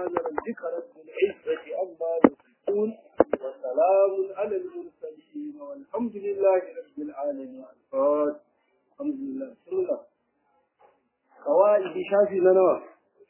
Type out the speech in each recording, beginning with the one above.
سبحان ربك رب العزة عما يصفون وسلام على المرسلين والحمد لله رب العالمين الفاتح الحمد لله بسم الله قواعد شافي لنا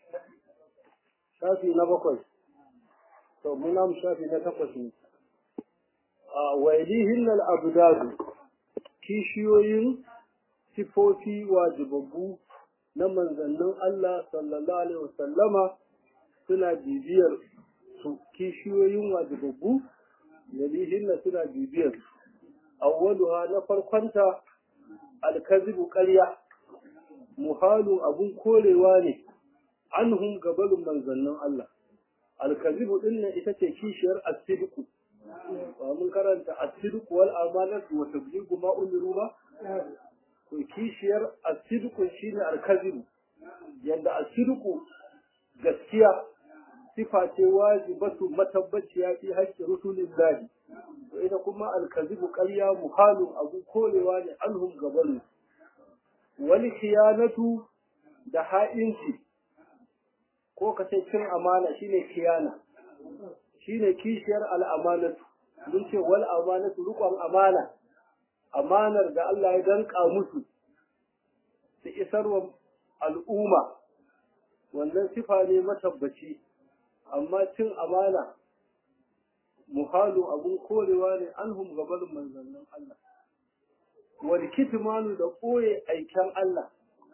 shafi na bakwai to mun namu shafi na takwas ne a wailihin al'abdadu kishiyoyin sifofi wajibabbu na manzannin Allah sallallahu alaihi wasallama suna bibiyar su kishiyoyin wajibabbu dalihin na suna bibiyar awwaluha na farkonta alkazibu ƙarya muhalu abun korewa ne anhum gabalun manzannin Allah alkazibu din nan ita ce kishiyar asidiku ba mun karanta asidiku wal amanatu wa tabligu ma umiru ba to kishiyar asidiku shine alkazibu yanda asidiku gaskiya sifa ce wajibatu matabbaciya fi haƙƙi rusulillahi to ita kuma alkazibu ƙarya muhalun abu korewa ne anhum gabalun wal khiyanatu da ha'inci ko ka ce cin amana shine kiyana shine kishiyar al'amanatu mun ce wal amanatu rukun amana amanar da Allah ya danka musu su isarwa al'umma wannan sifa ne matabbaci amma cin amana muhalu abun korewa ne anhum gabarin manzannin Allah wal kitmanu da koye aiken Allah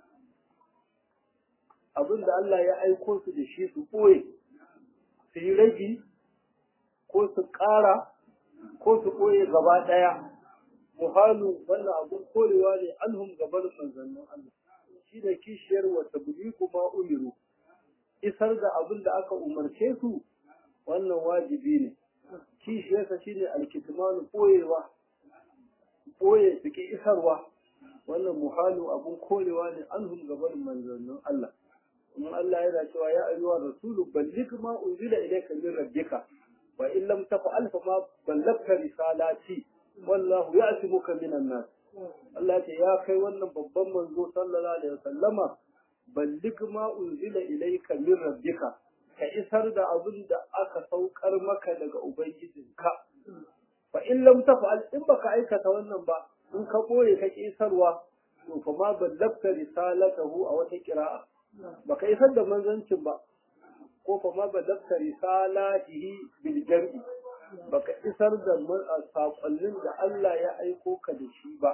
abin da Allah ya aiko su da shi su ɓoye su yi ragi ko su ƙara ko su ɓoye gaba ɗaya muhalu wannan abin korewa ne anhum gabar manzannin Allah shi da kishiyar wata buli kuma umiru isar da abin da aka umarce su wannan wajibi ne kishiyarsa shine alkitmanu ɓoyewa ɓoye su ki isarwa wannan muhalu abin korewa ne anhum gabar manzannin Allah kuma Allah yana cewa ya ayyuha rasulu balligh ma unzila ilayka min rabbika wa in lam taf'al fa ma ballagta risalati wallahu ya'timuka minan nas Allah ya ya kai wannan babban manzo sallallahu alaihi wasallama balligh ma unzila ilayka min rabbika ka isar da abin da aka saukar maka daga ubangijinka fa in lam taf'al in baka aikata wannan ba in ka boye ka isarwa to fa ma ballagta risalatahu a wata qira'a baka isar da manzancin ba ko fa ma balagta risalatihi bil jam'i baka isar da sakonnin da Allah ya aiko ka da shi ba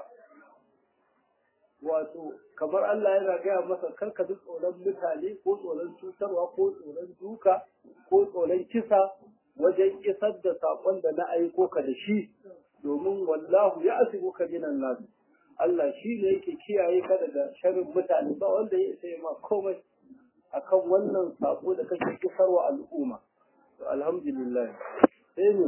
wato kamar Allah yana gaya masa kar ka ji tsoron mutane ko tsoron cutarwa ko tsoron duka ko tsoron kisa wajen isar da sakon da na aiko ka da shi domin wallahu ya asibuka minan nas Allah shi ne yake kiyaye ka daga sharrin mutane ba wanda ya isa ma komai akan wannan sako da kake kisarwa al'umma to alhamdulillah sai ne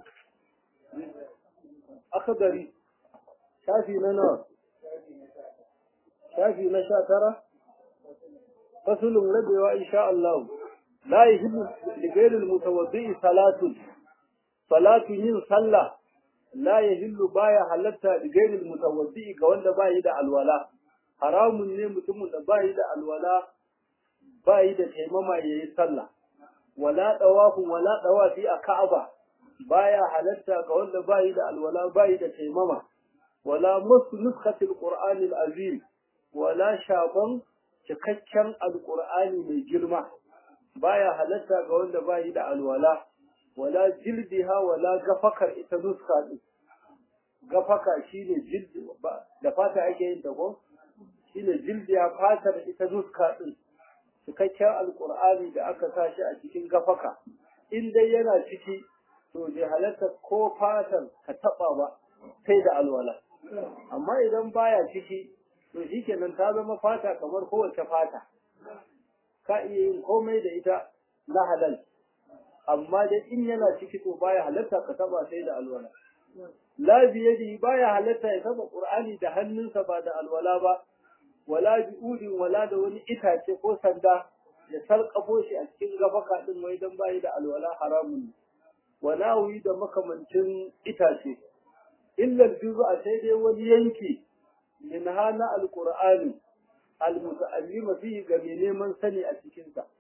akadari shafi na nawa shafi na sha tara fasulun rabewa insha Allah la yahillu li ghayril mutawaddi salatun salatu yin sallah la yahillu baya halatta da gairil mutawaddi ga wanda bayi da alwala haramun ne mutumin da bayi da alwala bayi da taimama yayi sallah wala dawafu wala dawafi a Ka'aba baya halatta ga wanda bayi da alwala bayi da taimama wala masu nuskatil qur'anil azim wala shaban cikakken alqur'ani mai girma baya halatta ga wanda bayi da alwala wala jildiha wala gafakar ita nuska din gafaka shine jildi da fata ake yin ta ko shine jildiya fatar ita nuska din cikakken alqur'ani da aka sa shi a cikin gafaka in dai yana ciki to bai halatta ko fatar ka taba ba sai da alwala amma idan baya ciki to shikenan ta zama fata kamar kowace fata ka iya yin komai da ita na halal amma dai in yana ciki to baya halatta ka taba sai da alwala la biyadi baya halatta ya taba qur'ani da hannunsa ba da alwala ba wala bi'udin wala da wani itace ko sanda ya sarkafo shi a cikin gabaka din wai dan bayi da alwala haramun wala wi da makamancin itace illa juz'a sai dai wani yanki min hana alqur'ani almuta'allima fihi ga mai neman sani a cikin sa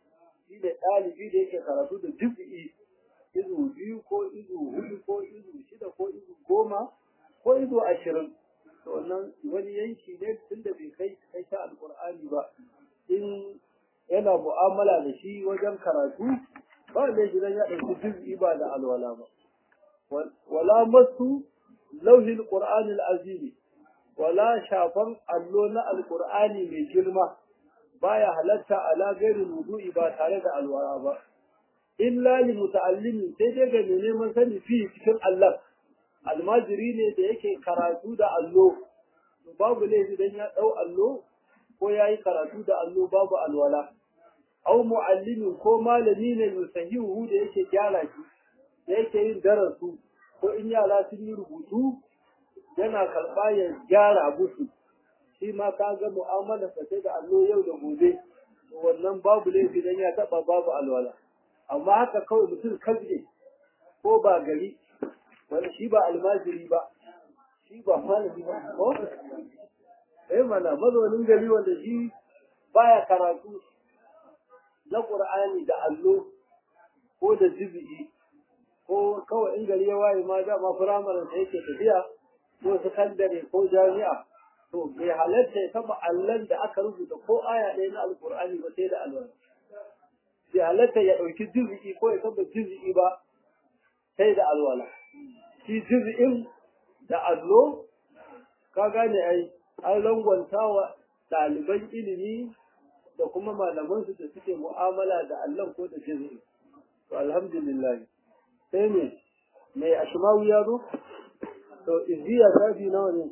shi ne ɗalibi da yake karatu da juz'i izu biyu ko izu hudu ko izu shida ko izu goma ko izu ashirin to wannan wani yanki ne tun da bai kai kai ta alƙur'ani ba in yana mu'amala da shi wajen karatu ba da shi ya ɗauki juz'i ba da alwala ba wala masu lauhin qur'anil azimi wala shafan allo na alqur'ani mai girma baya halatta ala gairin wudu'i ba tare da alwara ba illa li muta'allimin sai dai ga mai neman sani fi cikin Allah almajiri ne da yake karatu da allo babu laifi dan ya dau allo ko yayi karatu da allo babu alwala aw muallimin ko malami ne yusahihu da yake gyara shi da yake yin darasu ko in yara sun yi rubutu yana karɓa ya gyara musu shi ma ka ga mu'amala sa da allo yau da gobe wannan babu laifi dan ya taba babu alwala amma haka kawai mutum kaje ko ba gari wani shi ba almajiri ba shi ba malami ba ko eh mana mazaunin gari wanda shi baya karatu na qur'ani da allo ko da jibi'i ko kawai in gari ya waye ma dama firamarin da yake tafiya ko sakandare ko jami'a to bai halatta ya taba allon da aka rubuta ko aya ɗaya na alkur'ani ba sai da alwala bai halatta ya ɗauki juz'i ko ya taba juz'i ba sai da alwala shi juz'in da allo ka gane ai an rangwanta wa ɗaliban ilimi da kuma malamansu da suke mu'amala da allon ko da juz'i to alhamdulillah sai ne mai ashimawu ya zo to izziya shafi nawa ne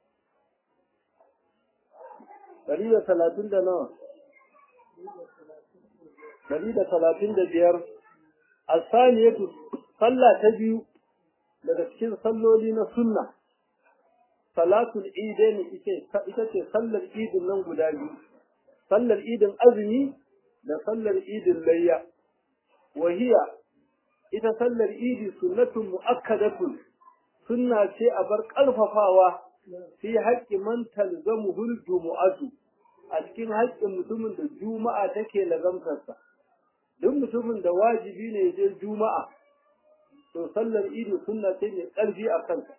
ɗari da talatin da nawa ɗari da talatin da biyar asaniyatu sallah ta biyu daga cikin salloli na sunna salatul idain ita ce sallar idin nan guda biyu sallar idin azumi da sallar idin layya wahiya ita sallar idi sunnatun mu'akkadatun sunna ce a bar ƙarfafawa fi haƙƙi man talzamuhul jumu'atu a cikin haƙƙin mutumin da juma'a take lazamtarsa duk mutumin da wajibi ne je juma'a to sallar idi sunna ce mai ƙarfi a kansa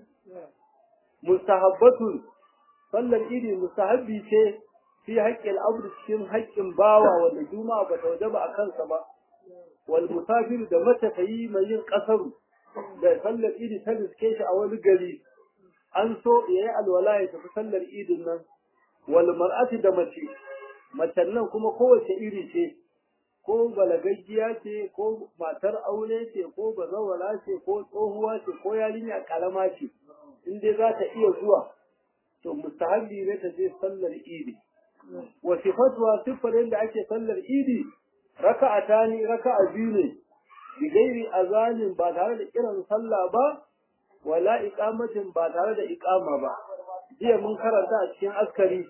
mustahabbatun sallar idi mustahabbi ce fi haƙƙin abdu cikin haƙƙin bawa wanda juma'a ba ta wajaba a kansa ba wal musafir da matafiyi mai yin ƙasaru da sallar idi ta riske shi a wani gari an so ya yi alwala ya tafi sallar idin nan wal mar'ati da mace macen nan kuma kowace iri ce ko balagaggiya ce ko matar aure ce ko bazawara ce ko tsohuwa ce ko yarinya karama ce in dai za ta iya zuwa to mustahabbi ne ta je sallar idi wa sifatuwa siffar yadda ake sallar idi raka'a ni raka'a biyu ne bigairi azanin ba tare da kiran sallah ba wala iqamatin ba tare da iqama ba jiya mun karanta a cikin askari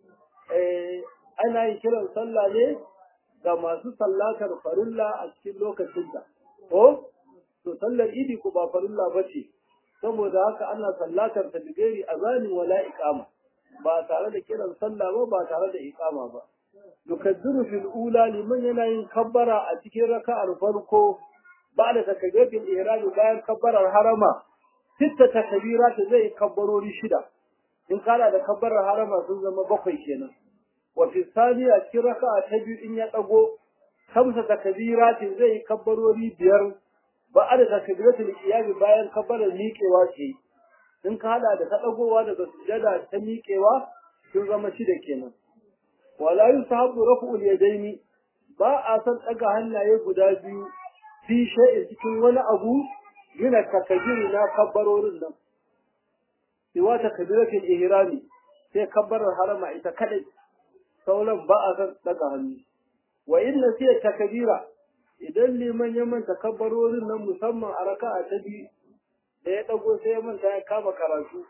eh ana yin kiran sallah ne ga masu sallatar farilla a cikin lokacinta ko to sallar idi ko ba farilla bace saboda haka ana sallatar ta bigairi azanin wala iqama ba tare da kiran sallah ba ba tare da iqama ba yukaddiru fil ula liman yana yin kabbara a cikin raka'ar farko ba da takabiratul ihram bayan kabbarar harama sitta takbirat zai kabbarori shida in kana da kabbarar harama sun zama bakwai kenan wa fi thaniya cikin raka'a ta biyu in ya dago kamsa takbirat zai kabbarori biyar ba da takbiratul qiyam bayan kabbarar miƙewa ce in ka hada da ta dagowa daga sujada ta miƙewa sun zama shida kenan wala yusahabu raf'ul yadaini ba a san daga hannaye guda biyu fi shay'in cikin wani abu yana takabiri na kabbarorin nan siwa takbiratul ihrami sai kabbarar harama ita kadai sauran ba a san daga hannu wa inna sai takbira idan liman ya manta kabbarorin nan musamman a raka'a ta biyu da ya dago sai ya manta ya kama karatu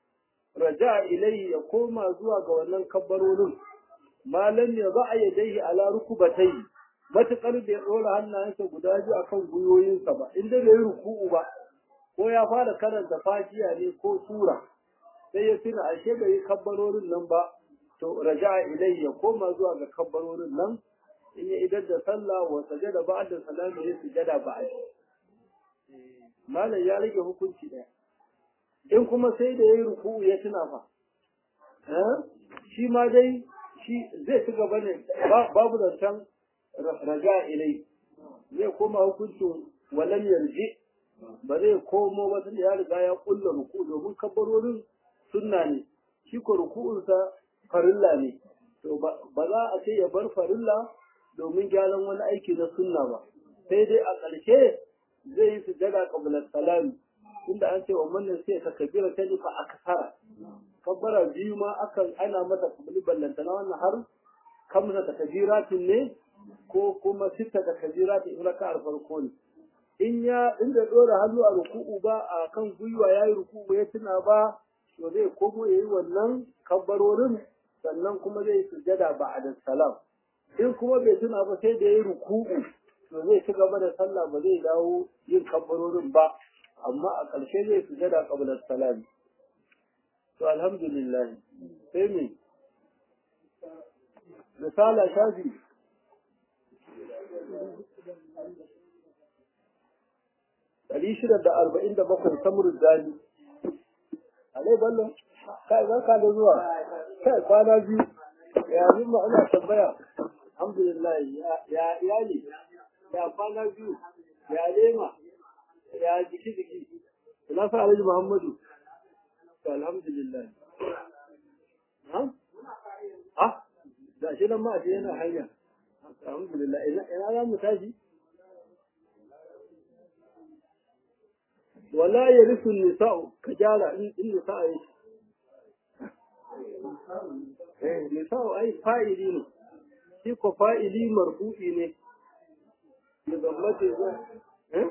raja ilayhi ya koma zuwa ga wannan kabbarorin malam ya za a yadaihi ala rukubatai matukar da ya dora hannayensa guda biyu akan gwiwoyinsa ba inda bai yi ruku'u ba ko ya fara karanta fatiha ne ko sura sai ya tuna ashe bai yi kabbarorin nan ba to raja ilayhi ya koma zuwa ga kabbarorin nan in ya idar da sallah wa sajada ba'da salami ya sujada ba'da malam ya rage hukunci ɗaya in kuma sai da yayi ruku'u ya tuna fa shi ma dai shi zai ci gaba ne babu zancen raja ilai zai koma hukuncin walam yarji ba zai komo ba tunda ya riga ya kulla ruku domin kabbarorin sunna ne shi ko ruku'unsa farilla ne to ba za a ce ya bar farilla domin gyaran wani aiki na sunna ba sai dai a ƙarshe zai yi sujada qabla salami tunda an ce wa wannan sai ka kabira ta fa aksara kabbara biyu ma akan ana mata kabili ballantana wannan har kamsa ta kabiratin ne ko kuma sitta ta kabiratin in raka'ar farko ne in ya inda dora hannu a ruku'u ba a kan gwiwa yayi ruku'u ya tuna ba to zai komo yayi wannan kabbarorin sannan kuma zai sujada ba'da salam in kuma bai tuna ba sai da yayi ruku'u to zai ci gaba da sallah ba zai dawo yin kabbarorin ba amma a ƙarshe zai sujada qabla salam to alhamdulillah sai me misala shafi ɗari shida da arba'in da bakwai samurin zali alai ballo kai barka da zuwa kai kwana biyu ya zuma ana tambaya alhamdulillah ya iyali ya kwana biyu ya lema ya jiki jiki ina sa alhaji muhammadu to alhamdulillah ha ha da shi nan ma shi yana hanya alhamdulillah ina ina za mu tashi wala yarisu nisa'u ka gyara in nisa'a yake eh nisa'u ai fa'ili ne shi ko fa'ili marfu'i ne da zammate za eh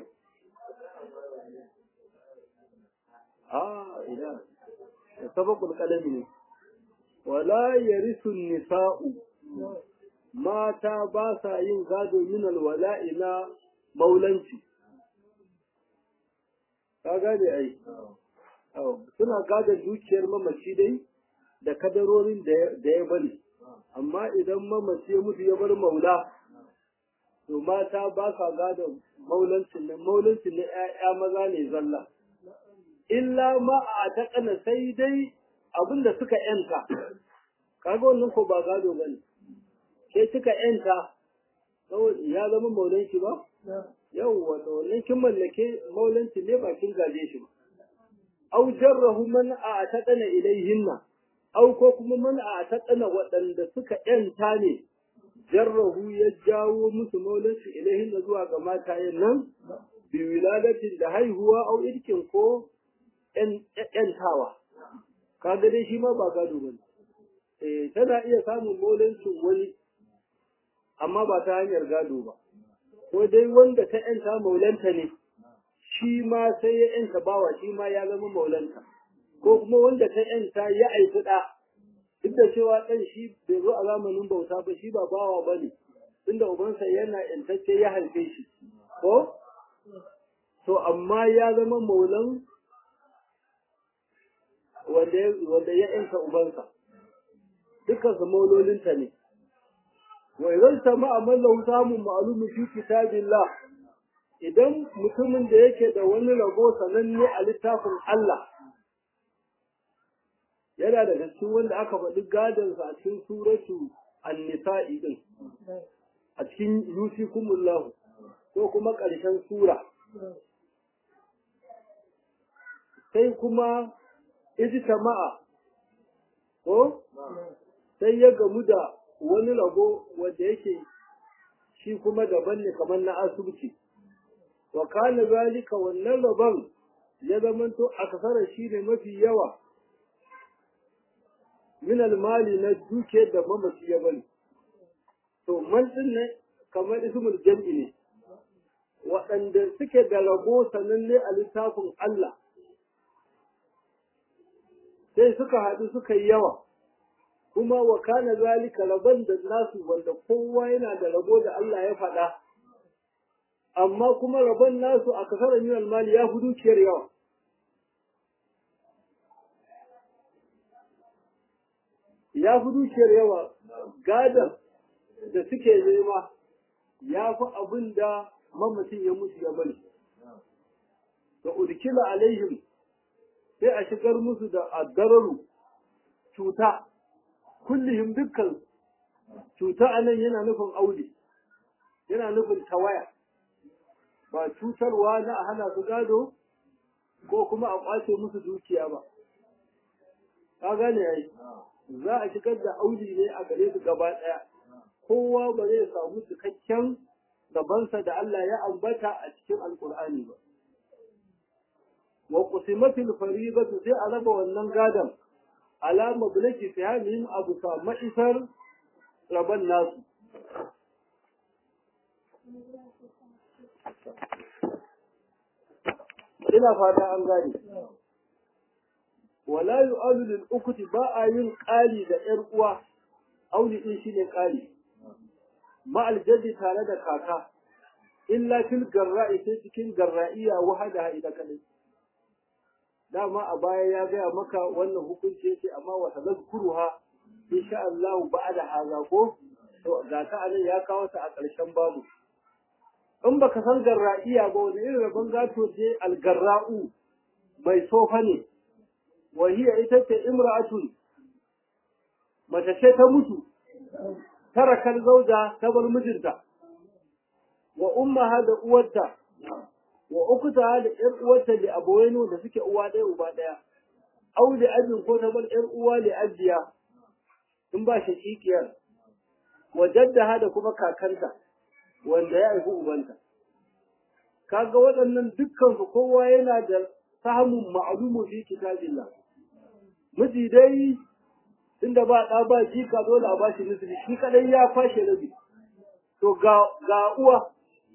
ah ila sabaqul qalami ne wala yarisu nisa'u mata ba sa yin gado min alwala'i na maulanci ka gane ai suna gadon dukiyar mamaci dai da kadarorin da ya bari amma idan mamaci ya mutu ya bar maula to mata ba sa gadon maulancin nan maulancin na 'ya'ya maza ne zalla illa ma a taƙana sai dai abinda suka yanta kaga wannan ko ba gado bane sai suka yanta ya zama maulanci ba yawwa da wannan kin mallake maulanci ne ba kin gaje shi ba aw jarrahu man a taqana ilayhinna aw ko kuma man a taqana waɗanda suka yanta ne jarrahu ya jawo musu maulanci ilayhinna zuwa ga matayen nan bi wiladatin da haihuwa aw irkin ko yantawa kaga dai shi ma ba gado bane eh tana iya samun maulancin wani amma ba ta hanyar gado ba ko dai wanda ta ‘yanta maulanta ne, shi ma sai ya ‘yanta bawa shi ma ya zama maulanta, ko kuma wanda ta ‘yanta ya aiki ɗa, duk da cewa ɗan shi bai zo a zamanin bauta ba shi ba bawa ba ne, inda ubansa yana ‘yantacce ya haife shi, ko? To, amma ya zama maulan wanda ya ‘yanta ubansa, dukkansu maulolinta ne. وإذا اجتمع من له سام معلوم في كتاب الله idan mutumin da yake da wani rabo sananne a littafin Allah yana da cikin wanda aka faɗi gadonsa a cikin suratu an-nisa'i din a cikin yusikumullahu ko kuma ƙarshen sura sai kuma ijtama'a ko sai ya gamu da wani rabo wanda yake shi kuma daban ne kamar na asibiti wa kana zalika wannan rabon ya zamanto a kasara shi ne mafi yawa min almali na dukiyar da mamaci ya bari to man din ne kamar ismul jam'i ne waɗanda suke da rabo sananne a littafin Allah sai suka haɗu suka yi yawa kuma wa kana zalika rabon da nasu wanda kowa yana da rabo da Allah ya faɗa amma kuma rabon nasu a kasar min almali ya fi dukiyar yawa ya fi dukiyar yawa gadon da suke nema ya fi abin da mamacin ya mutu ya bari da udkila alaihim sai a shigar musu da addararu cuta kullihim dukkan cuta anan yana nufin aure yana nufin tawaya ba cutarwa na a hana su gado ko kuma a kwace musu dukiya ba ka gane ai za a shigar da auli ne a gare su gaba ɗaya kowa ba zai samu cikakken gabansa da Allah ya ambata a cikin alkur'ani ba wa qusimatil fariidatu sai a raba wannan gadon alama bulaki fihamihim abu sa ma'isar raban nasu ina fata an gane wala yu'alu lil ukuti ba a yin ƙari da ƴar uwa auli din shine ƙari ma aljaddi tare da kaka illa fil garra'i sai cikin garra'iya wahada ita kadai dama a baya ya gaya maka wannan hukunci yake amma wa tazkuruha insha Allah ba'da haza ko to ga ta anan ya kawo ta a ƙarshen babu in baka san garra'iya ba wani irin rabon gato ce algarra'u mai sofa ne wahiya ita ce imra'atun mace ce ta mutu tarakar zauja ta bar mijinta wa ummaha da uwarta wa ukuta da ƴar uwarta da aboyenu da suke uwa ɗaya uba ɗaya au da abin ko ta bar ƴar uwa da ajiya in ba shaƙiƙiyar wa jaddaha da kuma kakanta wanda ya haifi ubanta kaga waɗannan dukkan su kowa yana da samun ma'lumu fi kitabillah miji dai tunda ba ɗa ba jika dole a bashi nisbi shi kadai ya kwashe rabi to ga ga uwa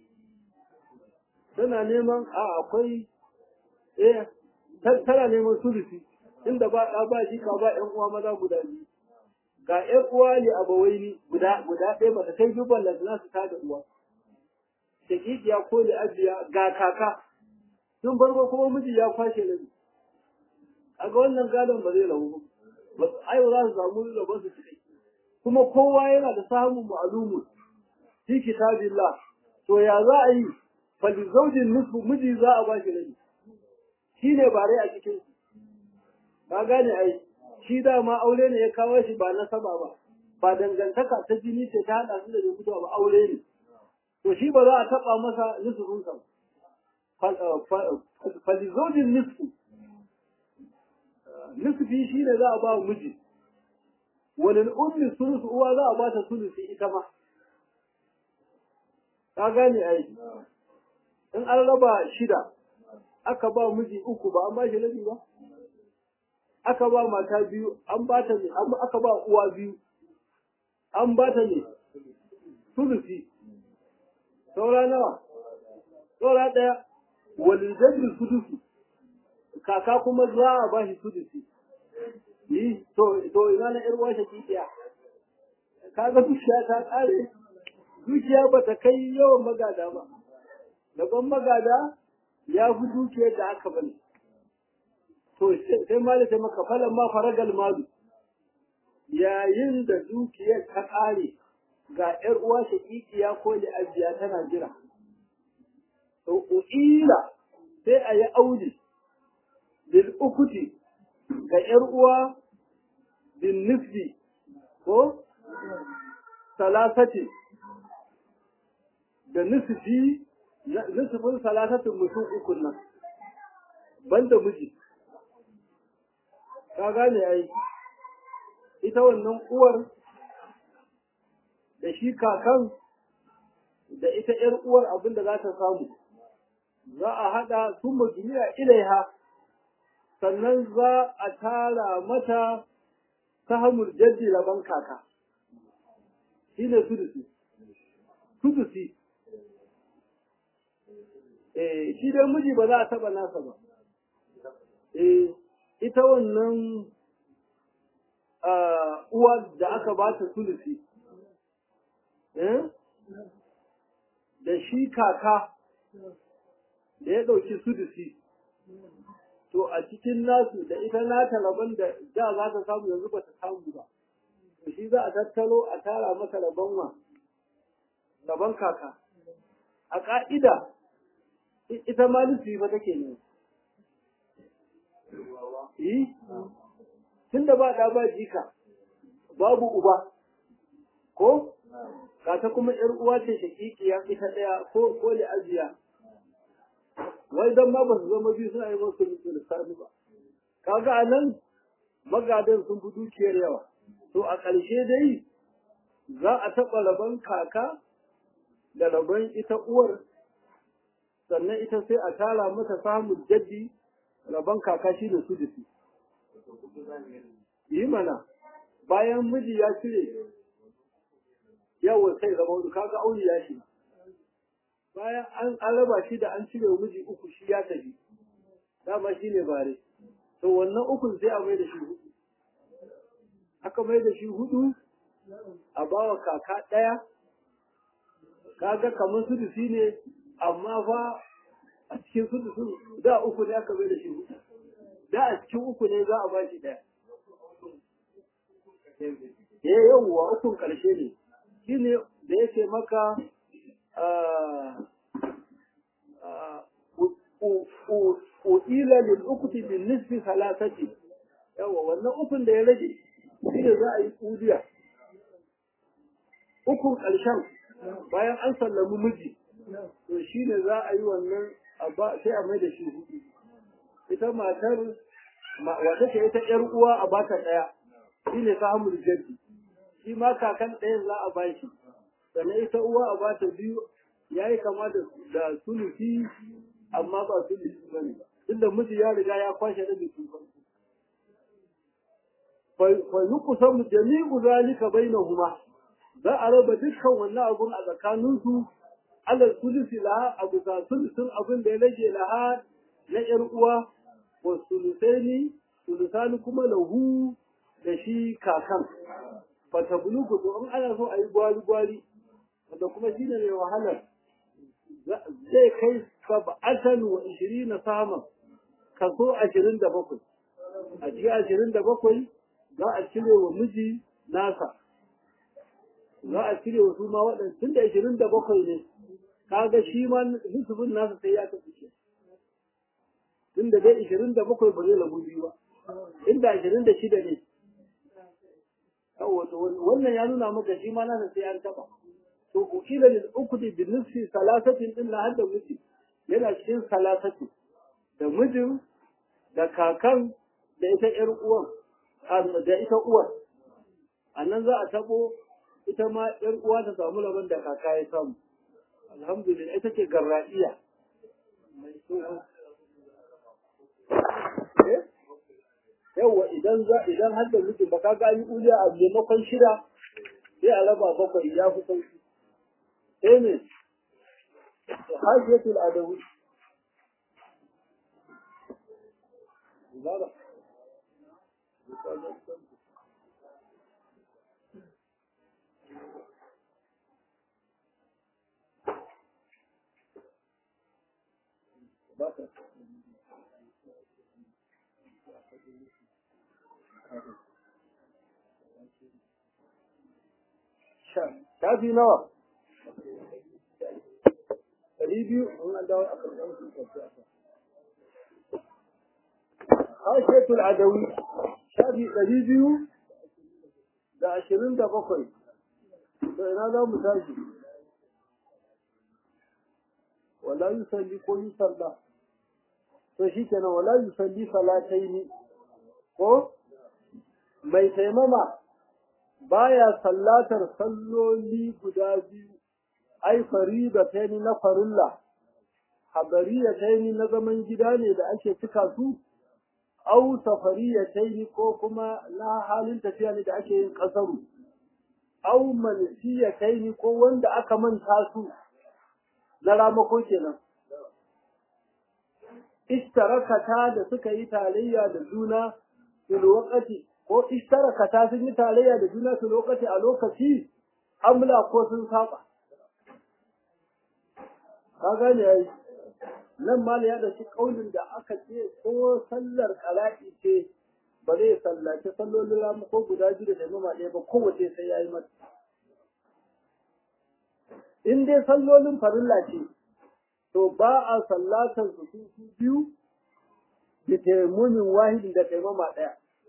tana neman a akwai eh tana neman sulusi inda ba ɗa ba jika ba ƴan uwa maza guda biyu ga ƴan uwa ne abawaini guda guda ɗaya ba ta kai biyu ballan za su tada uwa shakikiya ko da ajiya ga kaka tun farko kuma miji ya kwashe rabi kaga wannan gadon ba zai rabu ba ai ba za su samu rabon su cikai kuma kowa yana da samun ma'lumun fi kitabillah to ya za a yi fali zaujin nisfu miji za a bashi rabi shine ba rai a cikin ba gane ai shi dama aure ne ya kawo shi ba nasaba ba ba dangantaka ta jini ce ta hada su da rubuta ba aure ne to shi ba za a taba masa nisfin sa fali zaujin nisfu nisfi shi ne za a ba miji walil ummi sulusu uwa za a ba ta sulusi ita ma ka gane ai in an raba shida aka ba miji uku ba an ba shi rabi ba aka ba mata biyu an ba ta ne aka ba uwa biyu an ba ta ne sulusi saura nawa saura ɗaya walidajin sudusu kaka kuma za a ba shi sudusi yi to to ina na ƴar washe kikiya kaga dukiya ta ƙare dukiya ba ta kai yawan magada ba daban magada ya fi dukiyar da aka bani to sai mali ta maka falan ma faragal malu yayin da dukiyar ta ƙare ga ƴar uwa shaƙiƙiya ko ajiya tana jira to uila sai a yi auli lil ukuti ga ƴar uwa bin nisbi ko salasati da nisbi nisbin salasatin mutum ukun nan banda miji ka gane ai ita wannan uwar da shi kakan da ita ‘yar uwar abin da za ta samu za a haɗa sun majuniya ilaiha sannan za a tara mata ta hamur jaddi laban kaka shi ne sudusi sudusi eh shi dai miji ba za a taɓa nasa ba eh ita wannan uwa da aka ba ta sulusi da shi kaka da ya ɗauki sudusi to a cikin nasu da ita nata rabon da da za ta samu yanzu ba ta samu ba to shi za a tattaro a tara masa rabon wa gaban kaka a ƙa'ida ita ma nufi ba take ne yi tun da ba ɗa ba jika babu uba ko ka ta kuma ‘yar uwa ce shakikiya ita ɗaya ko ko ajiya wai dan ma ba su zama biyu suna yi masu lissafi ba kaga a nan magadan sun fi dukiyar yawa to a ƙarshe dai za a taɓa rabon kaka da rabon ita uwar sannan ita sai a tara mata samun jaddi rabon kaka shi da su da su yi mana bayan miji ya cire yawon sai zama wani kaga aure ya shi bayan an alaba shi da an cire miji uku shi ya tafi dama shi ne bare to wannan ukun sai a mai da shi hudu aka mai da shi hudu a bawa kaka ɗaya kaga kamar sudusi ne amma fa a cikin sudusin da uku ne aka mai da shi hudu da a cikin uku ne za a ba shi ɗaya eh yawwa ukun ƙarshe ne shine da yake maka u'ila lil ukti bin nisfi salasati yawa wannan ukun da ya rage shine za a yi udiya ukun ƙarshen bayan an sallami miji to shine za a yi wannan sai a mai da shi hudu ita matar wata ce ita ƴar uwa a bata ɗaya shine ta hamul jaddi shi ma kakan ɗayan za a bashi sannan ita uwa a bata biyu ya yi kama da sulusi amma ba sulusi ba ne tunda miji ya riga ya kwashe da bikin farko fa yi kusan jami'u zalika bainahuma za a raba dukkan wannan abun a tsakaninsu ala sulusi laha a bisa sulusin abin da ya rage laha na ƴar uwa wa sulusaini sulusani kuma lahu da shi kakan fata bulugu to in ana so a yi gwari-gwari wanda kuma shi ne mai wahalar zai kai sab'atan wa ishirin na samun kaso ashirin da bakwai a cikin ashirin da bakwai za a cire wa miji nasa za a cire wa su ma waɗanda tun da ashirin da bakwai ne kaga shi ma nusufin nasa sai ya tafi shi tun da dai ashirin da bakwai ba zai lagu biyu ba inda ashirin da shida ne wannan ya nuna maka shi ma nasa sai an taba to ukila lil ukudi bi nisfi salasatin din na hadda miji yana cikin salasati da mijin da kakan da ita yar uwan da ita uwar annan za a tabo ita ma yar uwa ta samu laban da kaka ya samu alhamdulillah ita ce garradiya yawwa idan za idan har da mijin ba ka ga yi uliya a maimakon shida sai a raba bakwai ya fi sauki sai ne hajjatul adawi zara Baka. shafi nawa ɗari biyu an dawo a kan hashetul adawi shafi ɗari biyu da ashirin da bakwai to ina za mu tashi wala yusalli ko yusalla to shi kenan wala yusalli salataini ko mai taimama baya sallatar salloli guda biyu ai farida taini na farilla habariya taini na zaman gida ne da ake cika su au safariya taini ko kuma na halin tafiya ne da ake yin kasaru au mansiya taini ko wanda aka manta su na ramako kenan ishtarakata da suka yi tarayya da juna fil waqti ko ishtarakata sun yi tarayya da juna fil waqti a lokaci amla ko sun saba ka gane yayi nan ma ya da shi kaulin da aka ce ko sallar qara'i ce ba zai sallaci sallolin ramu ko guda biyu da taimama ɗaya ba kowace sai ya yi mata in dai sallolin farilla ce to ba a sallatar su su biyu da taimumin wahidin da taimama ɗaya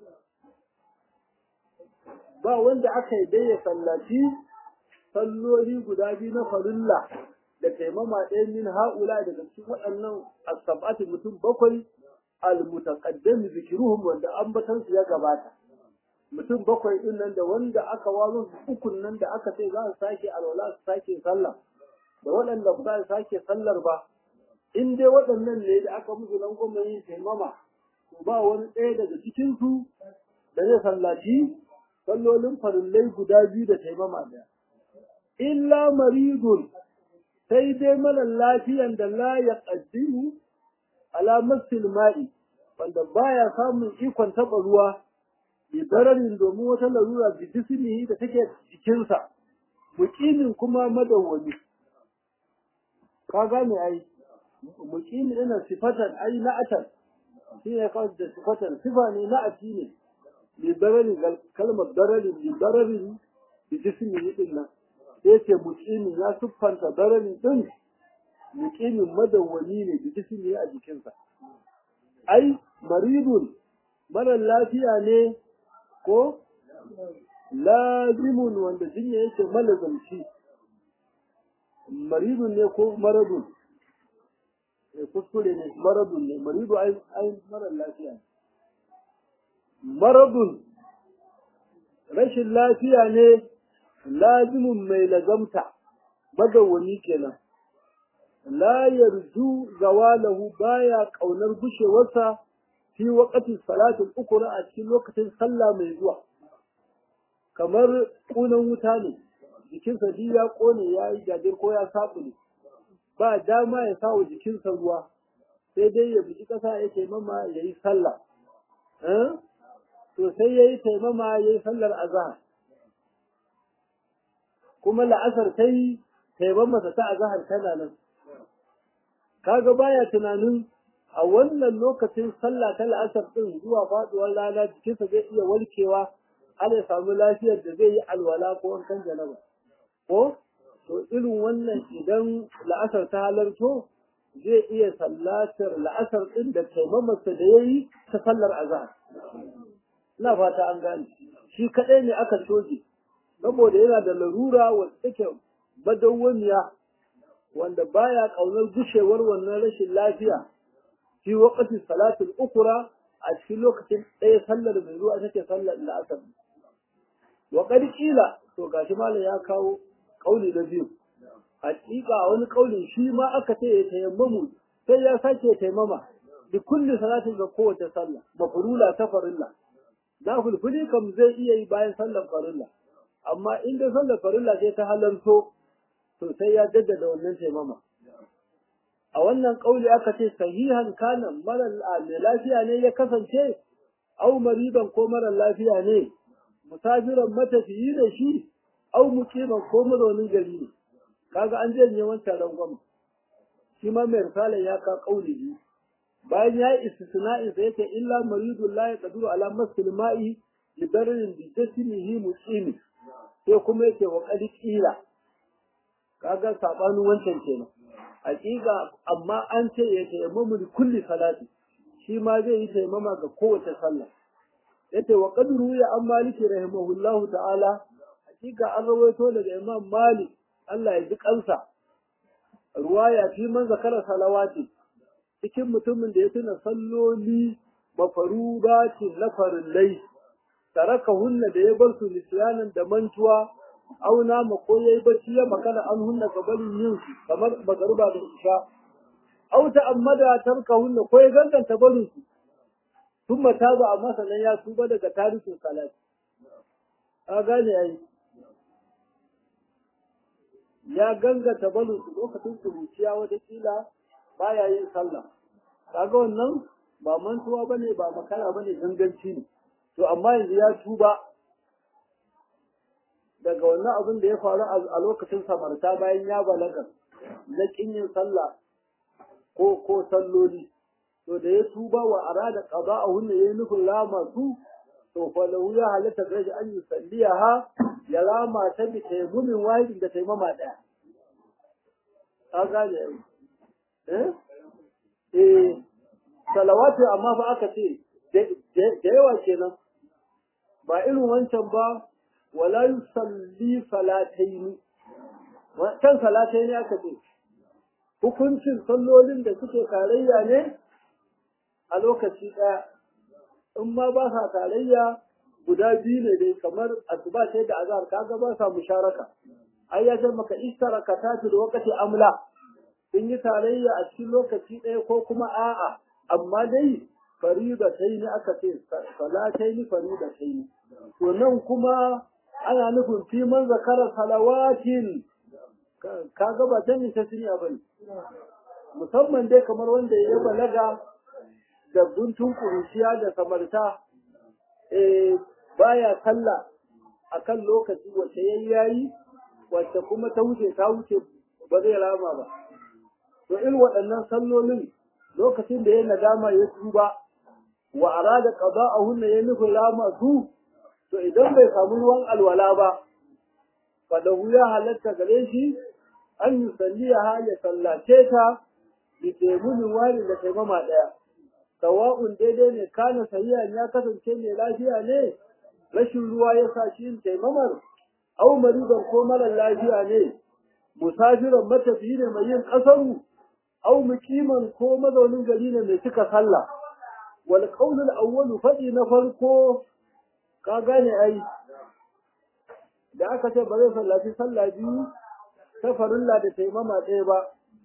ba wanda aka yi dai ya sallaci salloli guda biyu na farilla da taimama ɗaya min ha'ula daga cikin waɗannan asabati mutum bakwai al-mutaqaddim zikruhum wanda ambatan su ya gabata mutum bakwai din nan da wanda aka wazo su ukun nan da aka ce za su sake alwala su sake sallah da waɗanda ba za su sake sallar ba in dai waɗannan ne da aka musu nan kuma yin taimama to ba wani ɗaya daga cikin su da zai sallaci sallolin farillai guda biyu da taimama ɗaya illa maridun sai dai mara lafiyan da la ya ƙaddimu alamar silma'i wanda baya samun ikon taɓa ruwa bi dararin domin wata larura bi jismihi da take jikinsa muqimin kuma madawwami ka gane ai muqimi ina sifatan ai na'atan shi ne kawai da sifatan sifa ne na'ati ne bi dararin kalmar dararin bi dararin bi jismihi din nan sai ce muqimin ya siffanta dararin din muqimin madawwami ne bi jismihi a jikinsa ai maridun mara lafiya ne ko lazimun wanda jinya yake malazamci maridun ne ko maradun kuskure ne maradun ne maridu ai mara lafiya ne maradun rashin lafiya ne lazimun mai lazamta madawwami kenan la yarju zawalahu baya kaunar gushewarsa fi waqti salatul ukra a cikin lokacin sallah mai zuwa kamar kunan wuta ne jikinsa shi ya kone ya yi jajir ko ya sabu ne ba dama ya sa wa jikinsa ruwa sai dai ya buji ƙasa ya taimama ya yi sallah to sai ya yi taimama ya yi sallar azahar kuma la'asar ta yi taimamasa ta azahar tana nan kaga baya tunanin a wannan lokacin sallah ta la'asar din zuwa faduwar rana jikinsa zai iya walkewa har ya samu lafiyar da zai yi alwala ko wankan janaba ko to irin wannan idan la'asar ta halarto zai iya sallatar la'asar din da taimamarsa da ya yi ta sallar azhar ina fata an gane shi kaɗai ne aka coge saboda yana da larura wacce take badawwamiya wanda baya ƙaunar gushewar wannan rashin lafiya fi waqti salatul ukra a cikin lokacin ɗaya sallar mai zuwa take sallar la'asar wa qad qila to gashi malam ya kawo kauli na biyu hakika a wani kaulin shi ma aka ce ya tayammamu sai ya sake taimama bi kulli salatin ga kowace sallah mafrula ta farilla na fulfuli kam zai iya yi bayan sallar farilla amma in da sallar farilla sai ta halarto to sai ya jaddada wannan taimama a wannan kauli aka ce sahihan kana mara mai lafiya ne ya kasance au mariban ko mara lafiya ne musafiran matafiyi da shi au mukiman ko mazaunin gari ne kaga an janye wancan rangwama shi ma mai risalar ya ka kauli biyu bayan ya yi istisna'in sa yake illa maridun la yaqdiru ala masil ma'i li dararin bi jasmihi muqimi sai kuma yake wa qad qila kaga sabanin wancan kenan hakika amma an ce ya taimamu da kulli salati shi ma zai yi taimama ga kowace sallah yace wa qadru ya an maliki rahimahullahu ta'ala hakika an rawaito daga imam malik Allah ya ji kansa ruwaya fi man zakara salawati cikin mutumin da ya tuna salloli mafarudati na farillai taraka hunna da ya bar su nisyanan da mantuwa auna ma ko yayi bacci ya makana an hunna gabanin yin su kamar magaruba da isha au ta'ammada tarka hunna ko ya ganganta barin su thumma taba amma sannan ya tuba daga tarihin salat a gane yayi ya gangata barin su lokacin kuruciya wata kila baya yin sallah kaga wannan ba mantuwa bane ba makara bane ganganci ne to amma yanzu ya tuba daga wannan abin da ya faru a lokacin samarta bayan ya balaga na kin yin sallah ko ko salloli to da ya tuba wa arada qada'ahu ne yayin nufin rama su to fa lahu ya halatta gaji an yi salliyaha ya rama ta bi taimumin wahidin da taimama daya ka gane eh eh salawatu amma fa aka ce da yawa kenan ba irin wancan ba wala yusalli salataini kan salataini aka ce hukuncin sallolin da suke tarayya ne a lokaci ɗaya in ma ba sa tarayya guda biyu ne dai kamar asuba sai da azhar kaga ba sa musharaka ai ya ce maka ishtaraka ta fi lokaci amla sun yi tarayya a cikin lokaci ɗaya ko kuma a'a amma dai farida ta yi aka ce salatai ni farida ta yi to nan kuma ana nufin fi man zakara salawatin kaga ba ta ni ta siniya ba ne musamman dai kamar wanda ya balaga da guntun kuruciya da samarta eh baya sallah akan lokaci wacce yayi yayi wacce kuma ta wuce ta wuce ba zai rama ba to irin waɗannan sallolin lokacin da ya nadama ya tuba wa arada qada'ahunna ya nufi rama su to idan bai samu ruwan alwala ba fa da ya halatta gare shi an yi salliya ya sallace ta bi taimunin wani da taimama ɗaya sawa'un daidai ne kana sahiya ya kasance mai lafiya ne rashin ruwa ya sa shi yin taimamar au maridan ko marar lafiya ne musafiran matafiyi ne mai yin kasaru au mukiman ko mazaunin gari ne mai cika sallah wal qawl al awwal fadi na farko ka gane ai da aka ce ba zai sallaci sallah biyu ta farilla da taimama ɗaya ba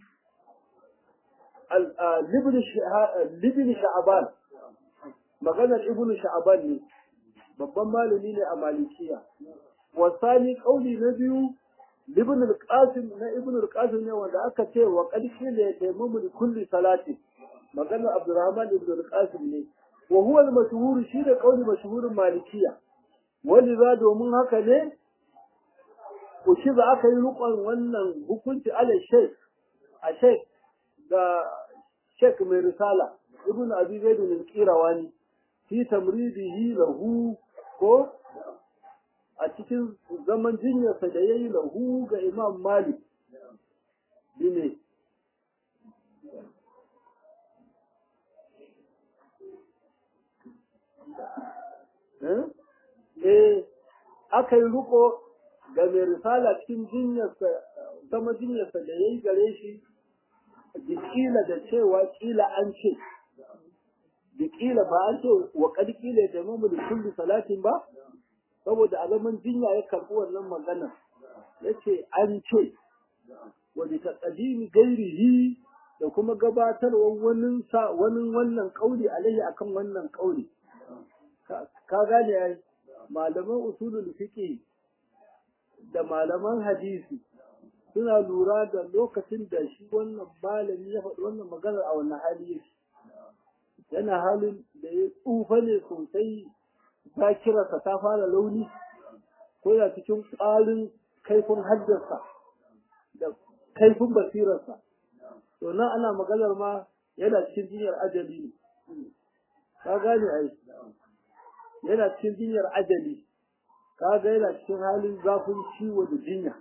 libin sha'aban maganar ibn sha'aban ne babban malami ne a malikiya wasani kauli na biyu libin al-qasim na ibn al-qasim ne wanda aka ce wa qadki la yataymamu li kulli salati maganar abdurrahman ibn al-qasim ne wa huwa al-mashhur shi da kauli mashhurin malikiya wani za domin haka ne ko shi za aka yi rukun wannan hukunci ala sheikh a sheikh da sheikh mai risala ibn abi zaid al-qirawani fi tamridihi lahu ko a cikin zaman jinyarsa da yayi lahu ga imam malik bine eh aka yi ruko ga mai risala cikin jinyarsa zama jinyarsa da yayi gare shi kila da cewa kila an ce da kila ba an ce wa kad kila da mu da kulli salatin ba saboda a zaman jinya ya karbi wannan magana yace an ce wa bi taqdimi gairihi da kuma gabatarwar wani sa wani wannan kauli alaihi akan wannan kauli ka gane ai malaman usulul fiqh da malaman hadisi suna lura da lokacin da shi wannan malami ya faɗi wannan maganar a wannan hali yake yana halin da ya tsufa ne sosai zakirarsa ta fara launi ko yana cikin ƙwarin kaifin haddarsa da kaifin basirarsa to nan ana maganar ma yana cikin jinyar ajali ne ka gane ai yana cikin jinyar ajali ka ga yana cikin halin zafin ciwo da jinya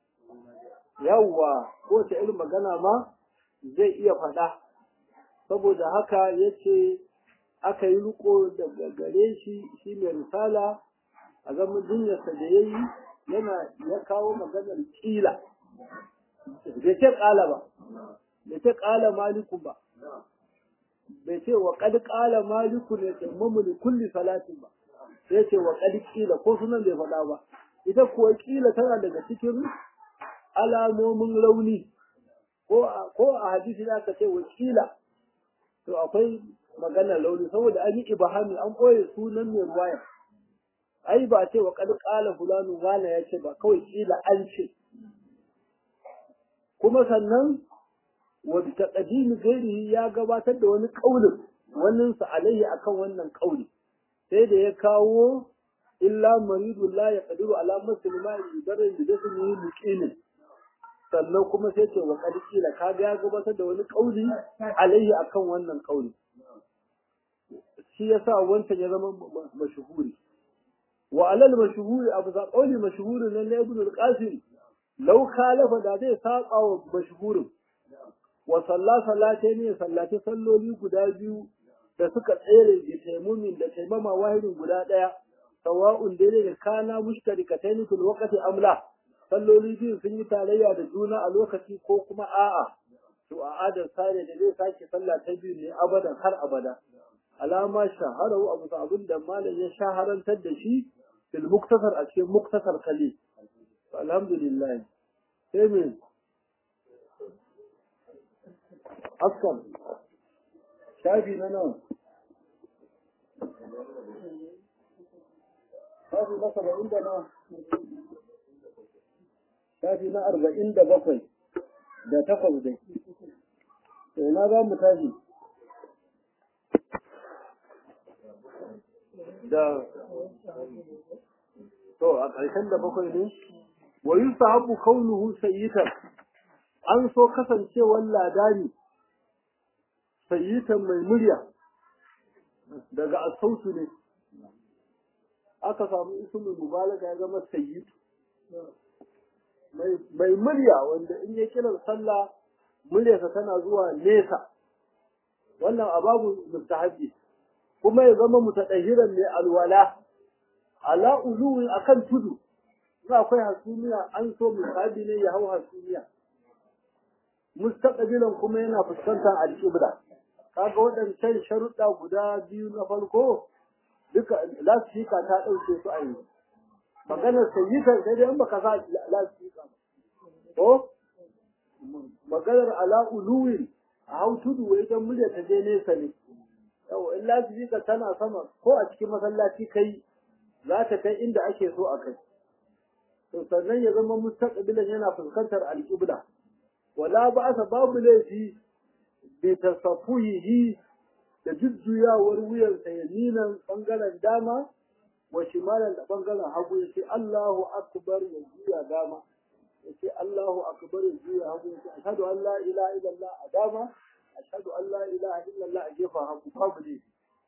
yawwa ko ta irin magana ma zai iya faɗa saboda haka yace aka yi riko daga gare shi shi mai risala a zaman jinyarsa da ya yi yana ya kawo maganar kila bai ce ƙala ba bai ce ƙala maliku ba bai ce wa ƙad ƙala maliku ne tsammamu da kulli salatin ba sai ce wa ƙad ƙila ko sunan bai faɗa ba ita kuwa ƙila tana daga cikin alamomin rauni ko a hadisi da aka ce wa ƙila to akwai maganar launi saboda an yi ibahami an ɓoye sunan mai ruwaya ai ba ce wa kad qala fulanu wala ya ce ba kawai kila an ce kuma sannan wa bi taqdim ghairihi ya gabatar da wani kaulin wannan sa alayhi akan wannan kauli sai da ya kawo illa maridu la yaqdiru ala muslima yudarrin bi dasmihi muqinin sannan kuma sai ce wa kad kila kaga ya gabatar da wani kauli alayhi akan wannan kauli shi yasa wancan ya zama mashhuri wa alal mashhuri abu za qawli mashhurin nan na ibn al-qasim law khalafa da zai saba wa mashhurin wa salla salate ne sallati salloli guda biyu da suka tsere da taimumin da taimama wahidin guda ɗaya sawa'un daidai da kana mushtarikataini fil waqti amla salloli biyu sun yi tarayya da juna a lokaci ko kuma a'a to a adar sare da zai sake sallah ta biyu ne abadan har abada alama shaharahu abu abin da malam ya shaharantar da shi fil muktasar a cikin muktasar kali alhamdulillah sai me askar shafi na nawa shafi na saba'in da nawa shafi na arba'in da bakwai da takwas dai sai na za mu tashi da to a ƙarshen da bakwai ne wa yusahabu kaunuhu sayyitan an so kasancewar ladani sayyitan mai murya daga asautu ne aka samu ismul mubalaga ya zama sayyid mai murya wanda in ya kiran sallah muryarsa tana zuwa nesa wannan ababu mustahabi kuma ya zama mutadahiran mai alwala ala uluwi akan tudu za akwai hasumiya an so musabi ne ya hau hasumiya mustaqbilan kuma yana fuskantar alƙibla kaga waɗancan sharuɗa guda biyu na farko duka lasfika ta ɗauke su a yanzu maganar sayyitar sai dai in baka sa lasfika ko maganar ala uluwin a hau tudu wai don murya ta je nesa ne yau in lasfika tana sama ko a cikin masallaci kai za ta kai inda ake so a kai to sannan ya zama mustaqbilan yana fuskantar alƙibla wala ba'asa babu laifi bi tasaffuhi da jujjuyawar wuyansa yaminan bangaren dama wa shimalan da bangaren hagu yace Allahu akbar ya juya dama yace Allahu akbar ya juya hagu yace ashhadu an la ilaha illallah a dama ashhadu an la ilaha illallah a gefen hagu babu ne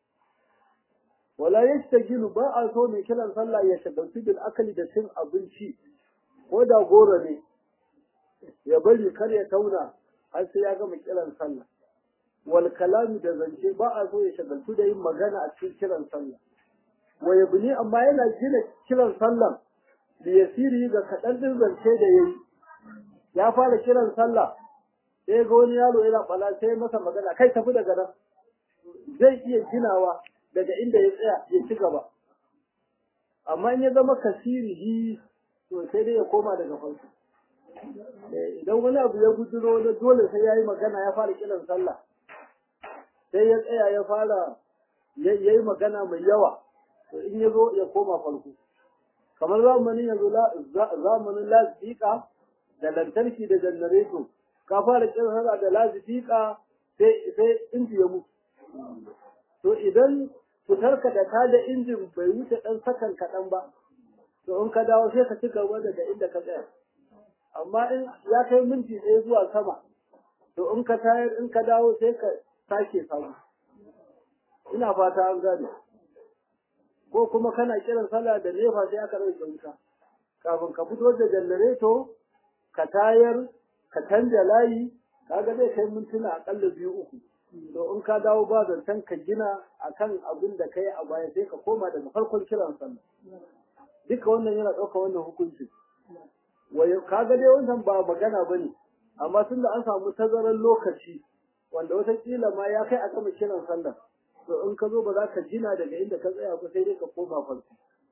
wala yastajilu ba a so mai kiran sallah ya shagaltu bil akali da cin abinci ko da goro ne ya bari kar ya tauna har sai ya gama kiran sallah wal kalami da zance ba a so ya shagaltu da yin magana a cikin kiran sallah wa yabni amma yana gina kiran sallah da yasiri ga kaɗan din zance da yayi ya fara kiran sallah sai ga wani yaro yana fala sai masa magana kai tafi daga nan zai iya ginawa daga inda ya tsaya ya ci gaba amma in ya zama kasirihi to sai dai ya koma daga farko idan wani abu ya guduro na dole sai ya yi magana ya fara kiran sallah sai ya tsaya ya fara ya yi magana mai yawa to in ya zo ya koma farko kamar zamanin yanzu zamanin lasifika da lantarki da janareto ka fara kiran sallah da lasifika sai sai inji ya mutu to idan fitarka da ta da injin bai wuce ɗan sakan kaɗan ba to in ka dawo sai ka ci gaba daga inda ka tsaya amma in ya kai minti ɗaya zuwa sama to in ka tayar in ka dawo sai ka sake samu ina fata an gane ko kuma kana kiran sallah da nefa sai aka rage wuta kafin ka fito da janareto ka tayar ka canja layi kaga zai kai mintuna akalla biyu uku to in ka dawo ba zancen ka gina akan abin da ka yi a baya sai ka koma daga farkon kiran sallah duka wannan yana ɗauka wannan hukunci kaga dai wannan ba magana ba ne amma tun da an samu tazarar lokaci wanda watakila ma ya kai a gama kiran sallah to in ka zo ba za ka gina daga inda ka tsaya ba sai dai ka koma farko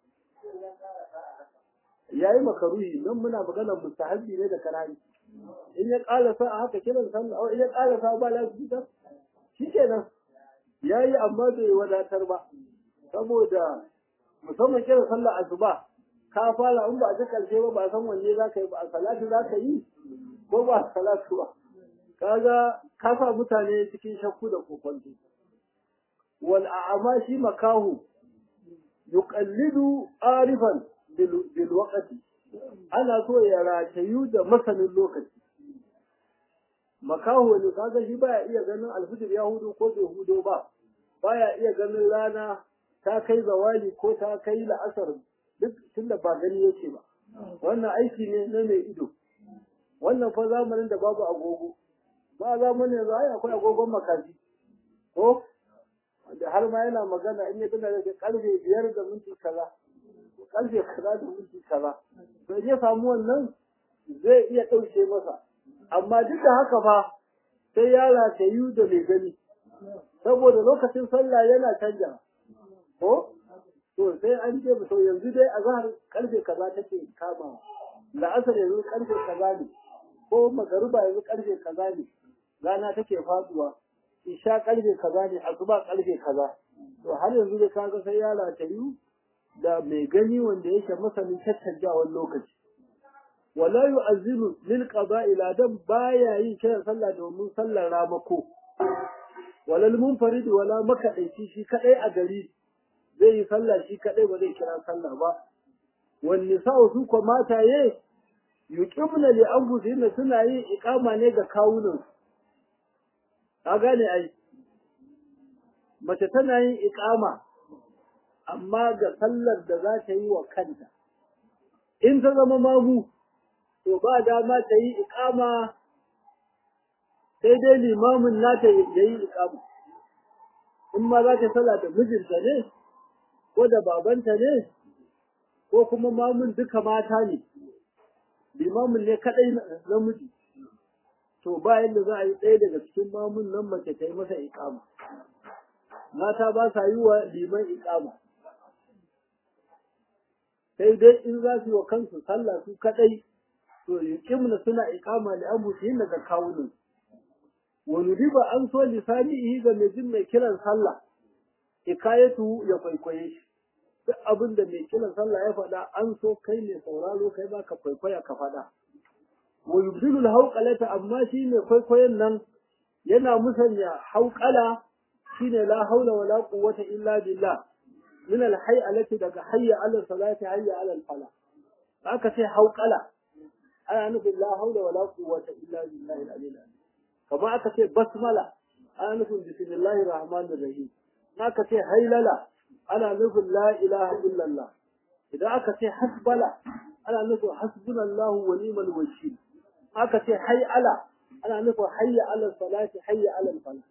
ya yi makaruhi nan muna maganar mustahabbi ne da karari in ya ƙalasa a haka kiran sallah in ya ƙalasa ba lafiya shi kenan ya yi amma bai wadatar ba saboda musamman kiran sallah asuba ka fara in ba a ji karshe ba ba san wanne za ka yi ba a salatu za ka yi ko ba a salatu ba kaga ka sa mutane cikin shakku da kokonto wal a'ama shi makahu yuqallidu arifan bil waqti ana so ya ratayu da masanin lokaci makaho ne kaga shi baya iya ganin alfijir ya hudu ko bai hudo ba baya iya ganin rana ta kai zawali ko ta kai la'asar duk tunda ba gani yake ba wannan aiki ne na mai ido wannan fa zamanin da babu agogo ba za mu ne za akwai agogon makaji ko da har ma yana magana in ya tuna da karfe biyar da minti kaza karfe kaza da minti kaza to in ya samu wannan zai iya ɗauke masa amma duk da haka fa sai ya ratayu da mai gani saboda lokacin sallah yana canja ko to sai an ce to yanzu dai a zahar karfe kaza take kama la'asar yanzu karfe kaza ne ko magaruba yanzu karfe kaza ne rana take faduwa isha karfe kaza ne asuba karfe kaza to har yanzu dai kaga sai ya ratayu da mai gani wanda yake masanin caccanjawar lokaci wala yu'azzinu lil qada'i ladan baya yin kiran sallah domin sallar ramako walal munfarid wala makadaici shi kadai a gari zai yi sallah shi kadai ba zai kira sallah ba wan nisa'u su ko mataye yuqimna li anfusihinna suna yin iqama ne ga kawunan ka gane ai mace tana yin iqama amma ga sallar da za ta yi wa kanta in ta zama mamu to ba dama ta yi iqama sai dai limamin nata ya yi iqama in ma za ta sala da mijinta ne ko da babanta ne ko kuma mamun duka mata ne limamin ne kadai namiji to ba yadda za a yi ɗaya daga cikin mamun nan mace ta yi masa iqama mata ba sa yi wa liman iqama sai dai in za su yi wa kansu sallah su kadai to yuqimna suna iqama li anfusihim daga kawunan wani riba an so lisanihi ga mai jin mai kiran sallah hikayatu ya kwaikwaye shi duk abin da mai kiran sallah ya faɗa an so kai mai sauraro kai ba ka kwaikwaya ka faɗa wa yubdilu al amma shi mai kwaikwayon nan yana musanya hauƙala shine la haula wala quwwata illa billah min al-hay'alati daga hayya ala salati hayya ala al-fala aka ce hauƙala ana nufin la haula wala quwwata illa billahi al-aliyyil azim kamar aka ce basmala ana nufin bismillahir rahmanir rahim aka ce hailala ana nufin la ilaha illallah idan aka ce hasbala ana nufin hasbunallahu wa ni'mal wakil aka ce hayala ana nufin hayya ala salati hayya ala falah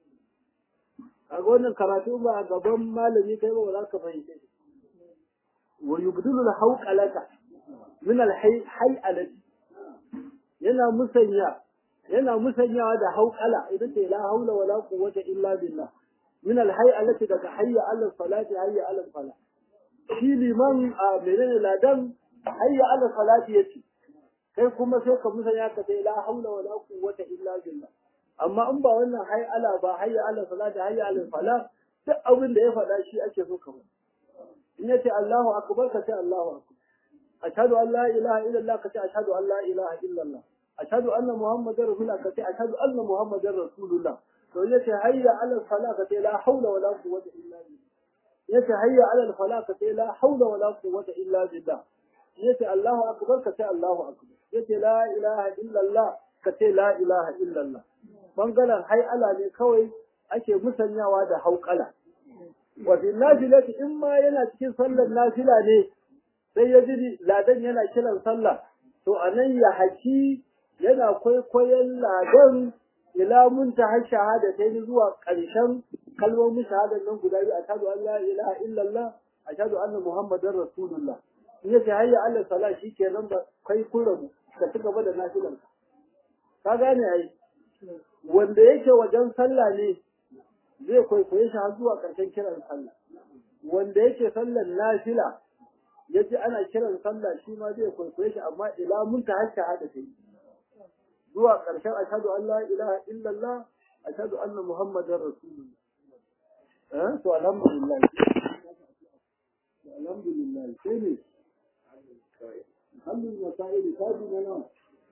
kaga wannan karatu ba a gaban malami kai ba za ka fahimce shi wa yubdilu al-hawqalata min al-hay'alati yana musanya yana musanyawa da hauƙala ita ce la haula wala quwwata illa billah min al-hay'alati daga hayya ala salati hayya ala falah shi liman a menene ladan hayya ala salati yace kai kuma sai ka musanya ka ce la haula wala quwwata illa billah amma in ba wannan hayya ala ba hayya ala salati hayya ala falah duk abin da ya faɗa shi ake so ka in yace Allahu akbar ka ce Allahu akbar ashhadu an la ilaha illallah ka ce ashhadu an la ilaha illallah ashhadu anna muhammadar rasulullah ka ce ashhadu anna muhammadar rasulullah to yace hayya ala salat ka ce la haula wala quwwata illa billah yace hayya ala falah ka ce la haula wala quwwata illa billah yace allahu akbar ka ce allahu akbar yace la ilaha illallah ka ce la ilaha illallah bangaren hay'ala ne kawai ake musanyawa da hauƙala wa bin nafilati in ma yana cikin sallar nafila ne sai ya ji ladan yana kiran sallah to anan ya haki yana kwaikwayon ladan ila muntaha shahada ta yi zuwa ƙarshen kalmomin shahadar nan guda biyu ashhadu an la ilaha illallah ashhadu anna muhammadar rasulullah in yace hayya Allah sala shikenan ba kai kun rabu ka ci gaba da nafilan ka gane ai wanda yake wajen sallah ne zai kwaikwaye shi har zuwa ƙarshen kiran sallah wanda yake sallar nafila yaji ana kiran sallah shi ma zai kwaikwaye shi amma ila muntaha shahada ta yi zuwa ƙarshen ashadu an la ilaha illallah ashadu anna muhammadar rasulullah eh to alhamdulillah alhamdulillah sai ne alhamdulillah masail tabi na nan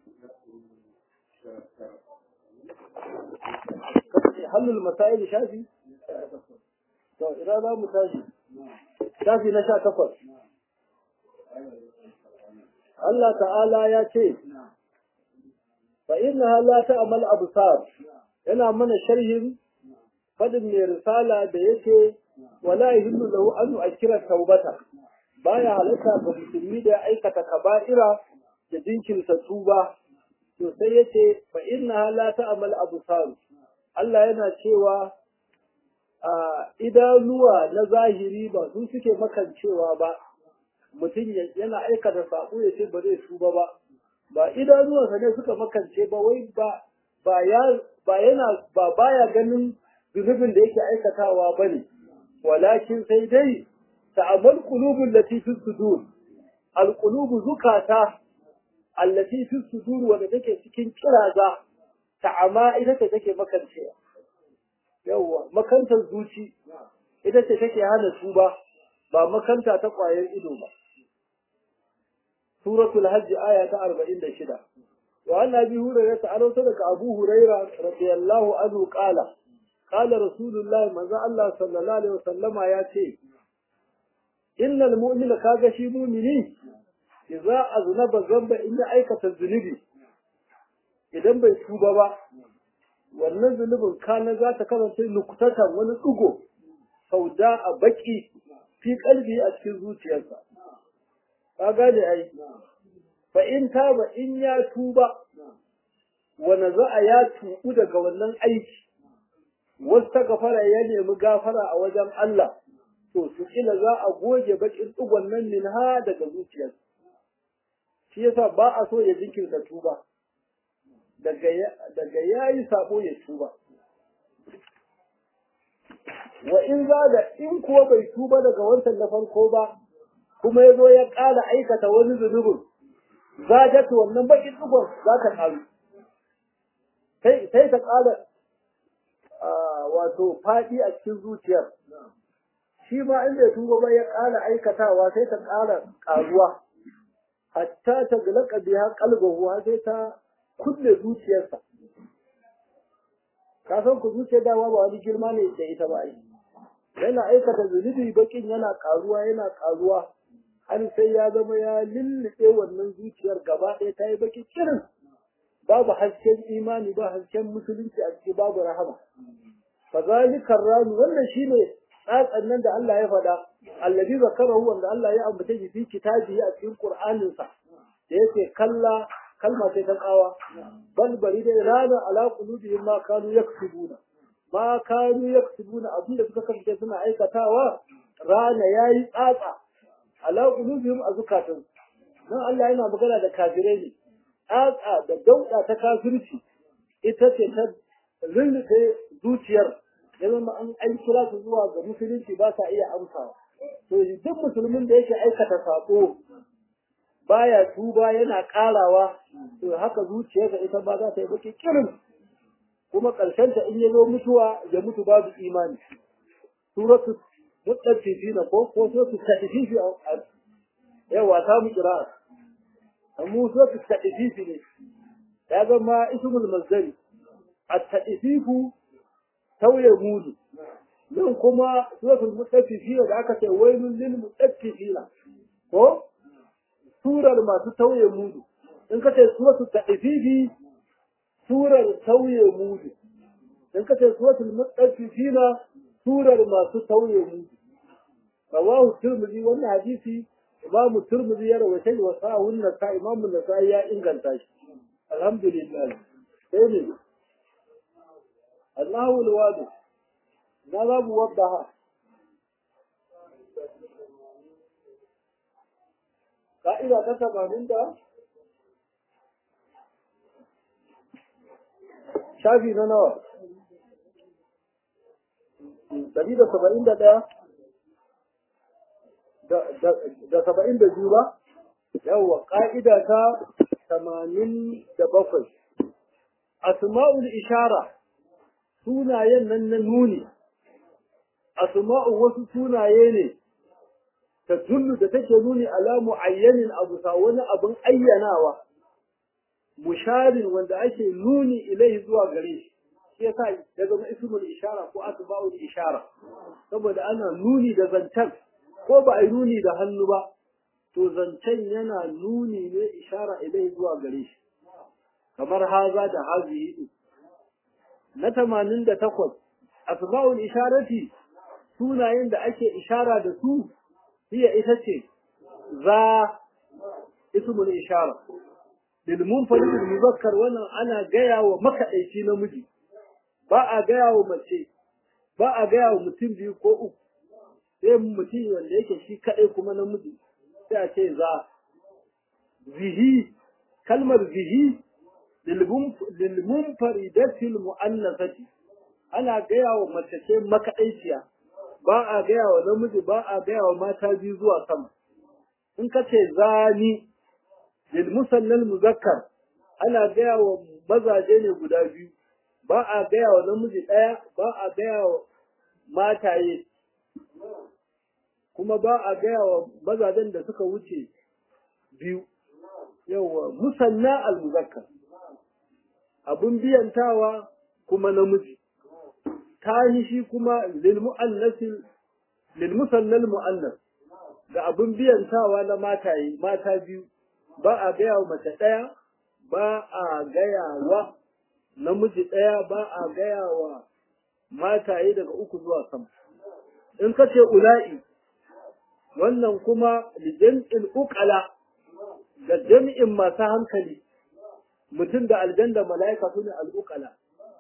halul masail shafi to idan za mu tashi shafi na sha takwas Allah ta'ala ya ce فإنها لا تعمل أبصار yana mana sharhin fadin mai risala da yake wala yahillu lahu an yu'akkira taubata baya halatta ga musulmi da ya aikata kaba'ira da jinkirta tuba to sai yace fa inna la ta'mal absar Allah yana cewa a idanuwa na zahiri ba su suke makancewa ba mutum yana aikata sako ya ce ba zai tuba ba ba idanuwansa ne suka makance ba wai ba ba ya ba yana ba baya ganin zunubin da yake aikatawa bane walakin sai dai ta'amal qulubul lati fi sudur al qulubu zukata allati fi sudur wanda take cikin kiraza ta'ama ita ce take makancewa yawwa makantar zuci ita ce take hana tuba ba makanta ta ƙwayar ido ba suratul hajj aya ta 46 wa an abi hurairah ta'ala daga abu hurairah radiyallahu anhu qala qala rasulullah manzo Allah sallallahu alaihi wasallama ya ce innal mu'mina kaga shi mu'mini idza aznaba zamba in ya aikata zunubi idan bai tuba ba wannan zunubin kana za ta kasance nukutatan wani tsugo sauda a baki fi kalbi a cikin zuciyarsa ka gane ai fa in taba in ya tuba wanda za a ya tubu daga wannan aiki wasta gafara ya nemi gafara a wajen Allah to su kila za a goge bakin tsugon nan min ha daga zuciyarsa shi yasa ba a so ya jinkirta tuba daga ya yi sabo ya tuba. Wa in zaga in kuwa bai tuba daga wancan na farko ba, kuma ya zo ya ƙara aikata wani zunubin, zagatu wannan bakin ɗigon za ta ƙaru. Sai ta ƙara wato faɗi a cikin zuciyar. Shi ma in bai tuba ba ya ƙara aikatawa sai ta ƙara ƙaruwa. Hatta ta galaka biya kalbahu sai ta kulle zuciyarsa ka san ku zuciyar dama ba wani girma ne da ita ba ai yana aikata zunubi bakin yana karuwa yana karuwa har sai ya zama ya lullube wannan zuciyar gaba ɗaya ta yi baki kirin babu hasken imani ba hasken musulunci a ciki babu rahama fa zalikar rami wannan shine tsatsan nan da Allah ya faɗa allazi zakarahu wanda Allah ya ambata shi fi kitabihi a cikin Qur'aninsa da yake kalla kalma ce ta tsawa bal bari dai rana ala qulubihim ma kanu yaksubuna ma kanu yaksubuna abinda suka kasance suna aikatawa rana yayi tsatsa ala qulubihim azukatun dan Allah yana magana da kafirai ne tsatsa da dauda ta kafirci ita ce ta lullufe zuciyar ya zama an an kira su zuwa ga musulunci ba sa iya amsawa to duk musulmin da yake aikata sako baya tuba yana karawa to haka zuciyarsa ita ba za ta yi baki kirin kuma ƙarshen ta in ya zo mutuwa ya mutu babu imani suratu mutaffifina ko ko suratu tadfifi yawa ta mu kira amma suratu tadfifi ne ya zama ismul mazdari at-tadfifu tauye mudu nan kuma suratul mutaffifina da aka ce wailul lil mutaffifina ko surar masu tauye mudu in ka ce suratul tadfifi surar tauye mudu in ka ce suratul mutaffifina surar masu tauye mudu rawahu tirmidhi wannan hadisi imam tirmidhi ya rawaita wa sahun nasa imam nasai ya inganta shi alhamdulillah sai ne Allahu alwadi na za mu wadda ka'ida ta tamanin da shafi na nawa ɗari da saba'in da ɗaya da saba'in da biyu ba yawwa ƙa'ida ta tamanin da bakwai asma'ul ishara sunayen nan na nuni asma'u wasu sunaye ne ta tullu da take nuni ala mu'ayyanin abu sa wani abin ayyanawa musharin wanda ake nuni ilai zuwa gare shi shi yasa ya zama ismul ishara ko asma'ul ishara saboda ana nuni da zancen ko ba a yi nuni da hannu ba to zancen yana nuni ne ishara ilai zuwa gare shi kamar haza da hazihi na tamanin da takwas asma'ul isharati sunayen da ake ishara da su hiya ita ce za ismul ishara lil munfarid muzakkar wannan ana gaya wa makadaici namiji ba a gaya wa mace ba a gaya wa mutum biyu ko uku sai mutum wanda yake shi kadai kuma namiji sai a ce za zihi kalmar zihi lil munfaridatil mu'annasati ana gaya wa mace ce makaɗaiciya ba a gaya wa namiji ba a gaya wa mata biyu zuwa sama in ka ce zani lil musannal muzakkar ana gaya wa mazaje ne guda biyu ba a gaya wa namiji ɗaya ba a gaya wa mataye kuma ba a gaya wa mazajen da suka wuce biyu yawa musanna al muzakkar abun biyantawa kuma namiji tahi shi kuma lilmusannal mu'annas da abin biyantawa na mataye mata biyu ba a gaya wa mace ɗaya ba a gaya wa namiji ɗaya ba a gaya wa mataye daga uku zuwa sama in ka ce ula'i wannan kuma lijam'in uqala ga jami'in masu hankali mutum da aljan da mala'ika su ne al'uqala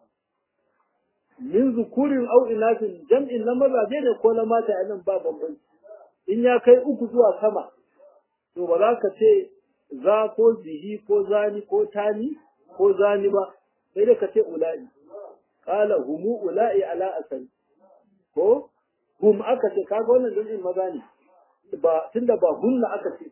min zukurin au inasin jam'in na mazaje ne ko na mata a nan ba bambanci in ya kai uku zuwa sama to ba za ka ce za ko zihi ko zani ko tani ko zani ba sai da ka ce ula'i qala humu ula'i ala asali ko hum aka ce kaga wannan jam'in maza ne ba tunda ba hunna aka ce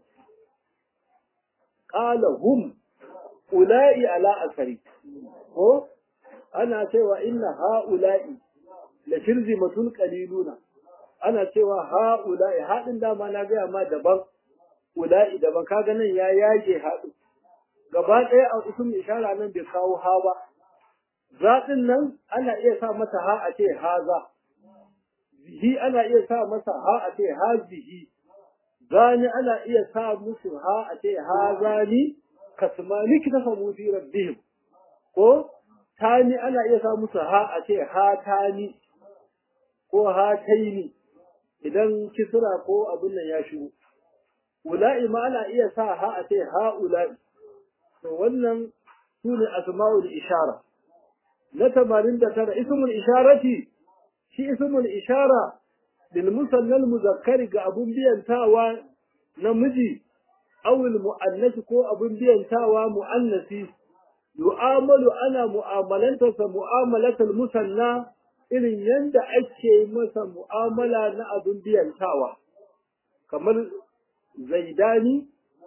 qala hum ula'i ala asari ko ana cewa inna ha'ula'i la shirzimatun qaliluna ana cewa ha'ula'i haɗin dama na gaya ma daban ula'i daban kaga nan ya yage haɗu gaba ɗaya a ism ishara nan bai kawo ha ba zaɗin nan ana iya sa mata ha a ce haza zihi ana iya sa masa ha a ce hazihi zani ana iya sa musu ha a ce hazani kasmani kita samu fi rabbihim ko tani ana iya sa musu ha a ce ha tani ko ha taini idan kisra ko abin nan ya shigo ula'i ma ana iya sa ha a ce ha ula'i to wannan su ne asma'ul ishara na tamanin da tara ismul isharati shi ismul ishara lil musannal muzakkari ga abun biyantawa namiji awil mu'annasi ko abun biyantawa mu'annasi yu'amalu ana mu'amalantarsa mu'amalatul musanna irin yanda ake masa mu'amala na abin biyantawa kamar zaidani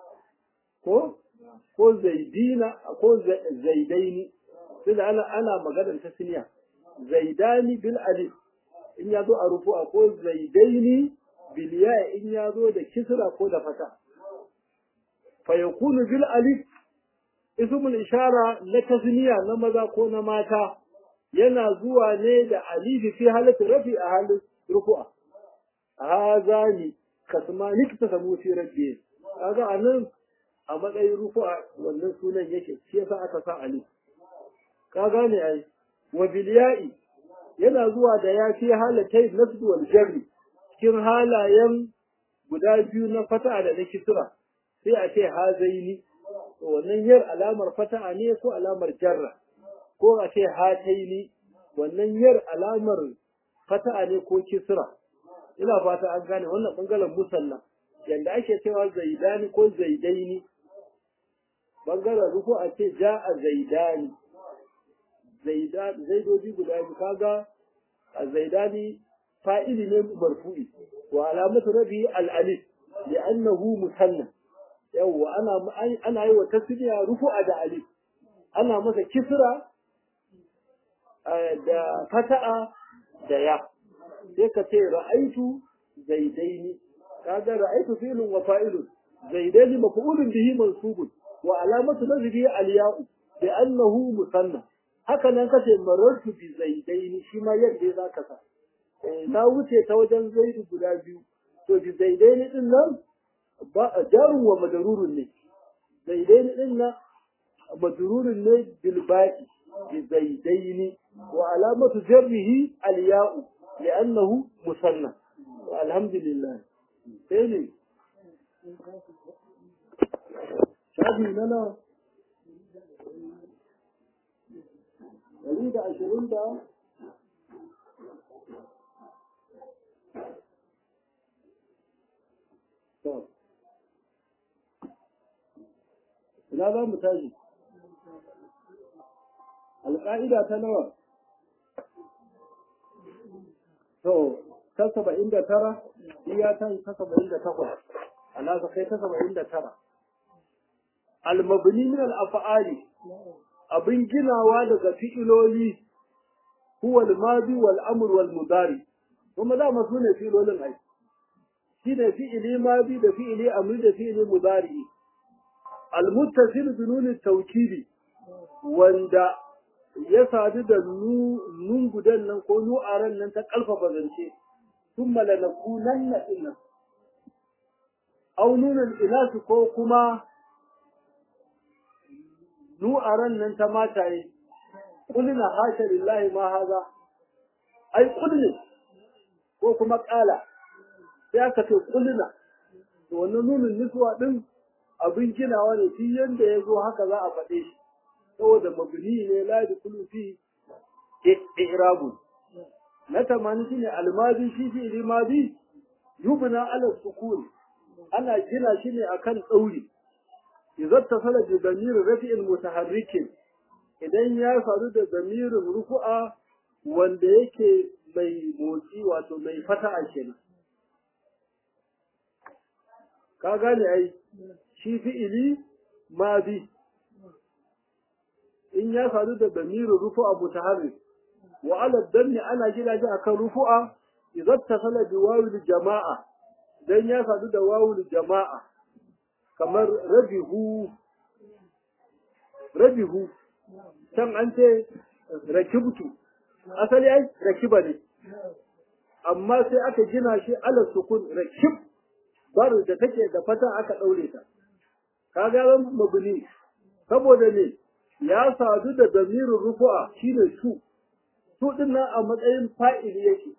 ko ko zaidina ko zaidaini tunda ana ana maganar tasniya zaidani bil alif in ya zo a rufu'a ko zaidaini bil ya in ya zo da kisra ko da fata fa yakunu bil alif ismul ishara na tasniya na maza ko na mata yana zuwa ne da alifi fi halatu rafi a halin rufu'a hazani kasmani ta samu fi rabbi kaga anan a matsayin rufu'a wannan sunan yake shi yasa aka sa alif ka gane ai wa bilya'i yana zuwa da ya fi halatai nasbu wal jarri cikin halayen guda biyu na fata da na kisra sai a ce hazaini wannan yar alamar fata'a ne ko alamar jarra ko a ce hataini wannan yar alamar fata'a ne ko kisra ina fata an gane wannan bangaren musalla yanda ake cewa zaidani ko zaidaini bangaren ruku a ce ja'a zaidani zaidoji guda biyu kaga a zaidani fa'ili ne marfu'i wa alamatu rabi al-alif li'annahu musanna yawwa ana ana yi wa tasniya rufu'a da alif ana masa kisra da fata'a da ya sai ka ce ra'aitu zaidaini kaga ra'aitu fi'lun wa fa'ilun zaidaini maf'ulun bihi mansubun wa alamatu nasbihi al-ya'u li'annahu musanna haka nan kace marartu bi zaidaini shi ma yadda za ka sa na wuce ta wajen zaidu guda biyu to bi zaidaini din nan ba jarun wa madarurun ne zaidaini din nan madarurun ne bil ba'i bi zaidaini wa alamatu jarrihi al ya'u li'annahu musanna alhamdulillah sai ne shafi nana ɗari da ashirin da to ina za mu tashi alƙa'ida ta nawa to ta saba'in da tara iya ta ta saba'in da takwas alasa kai ta saba'in da tara almabni min al-af'ali abin ginawa daga fi'iloli huwa al-madi wal amr wal mudari kuma da masu ne fi'ilolin ai shi ne fi'ili madi da fi'ili amri da fi'ili mudari al-muttasil bi nun tawkidi wanda ya sadu da nun gudan nan ko nu'aran nan ta kalfafa zance thumma lanakunanna inna aw nunul inas ko kuma nu'aran nan ta mataye kulina hasha lillahi ma haza ai kulli ko kuma kala sai aka ce kulina to wannan nunin niswa din abin ginawa ne shi yanda ya zo haka za a faɗe shi saboda mabni ne la da kullu fi i'rabu na tamani shine almadi shi fi ilmadi yubna ala sukun ana gina shi ne akan tsauri idza tasala bi damir rafi'in mutaharrikin idan ya faru da damirin rufu'a wanda yake mai motsi wato mai fata'a kenan ka gane ai shi fi'ili madi in ya faru da damirin rufu'a mutaharrik wa ala danni ana gina shi akan rufu'a idza tasala bi wawil jama'a dan ya faru da wawul jama'a kamar rabihu rabihu can an ce rakibtu asali ai rakiba ne amma sai aka gina shi ala sukun rakib bar da take da fata aka daure ta kaga ran mabni saboda ne ya sadu da damirin rufu'a shine su su din nan a matsayin fa'ili yake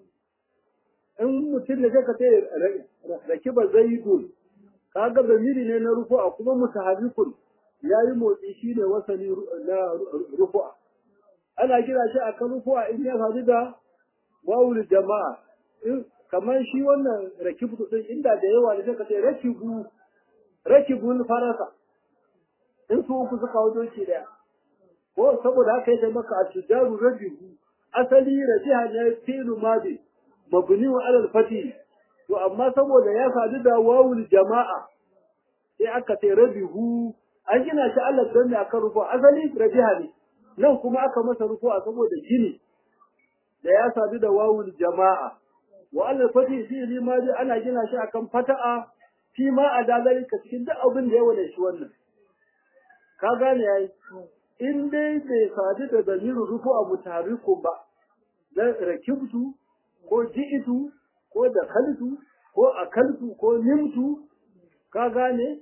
in mutum ne ka ce rakiba zaidun kaga zamiri ne na rufu'a kuma mutaharrikun yayi motsi shine wasani na rufu'a ana kira shi akan rufu'a in ya faru da wawul jama'a in kamar shi wannan rakibu din inda da yawa ne sai ce rakibu rakibul farasa in su uku suka wato shi daya ko saboda haka yake maka atujaru rabihu asali rajiha ne fi'lu madi mabni wa alal fatih to amma saboda ya sadu da wawul jama'a sai aka ce rabihu an gina shi Allah don ne akan rufu asali rabiha ne nan kuma aka masa rufu a saboda gini da ya sadu da wawul jama'a wa alal fati fi limaji ana gina shi akan fata'a fi ma a dalalika cikin duk abin da ya wada shi wannan ka gane yayi in dai bai sadu da damirin rufu a mutarikun ba dan rakibtu ko ji'itu ko da kaltu ko akaltu ko nimtu ka gane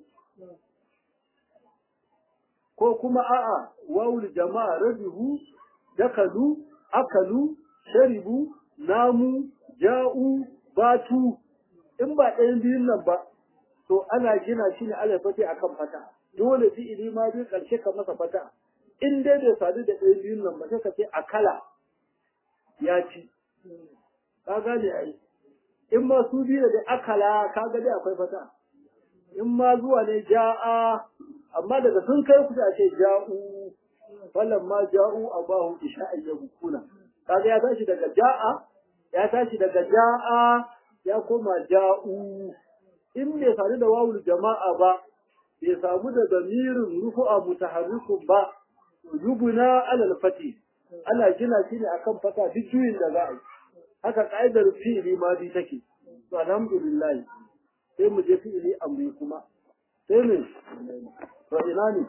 ko kuma a'a wawul jama'a rabihu dakalu akalu sharibu namu ja'u batu in ba ɗayan biyun nan ba to ana gina shi ne alifati akan fata dole fi'ili ma bi karshe ka masa fata in dai bai sadu da ɗayan biyun nan ba sai ka ce akala ya ci ka gane ai in ma su biyu da akala ka ga dai akwai fata in ma zuwa ne ja'a amma daga sun kai kusa ce ja'u falan ma ja'u abahu isha'an yabkuna kaga ya tashi daga ja'a ya tashi daga ja'a ya koma ja'u in bai sadu da wawul jama'a ba bai samu da damirin rufu'a mutaharrikun ba yubuna alal fati ana gina shi ne akan fata duk juyin da za a yi haka ka'idar fi'ili ma bi take to alhamdulillah sai mu je fi'ili amri kuma sai ne to ina ne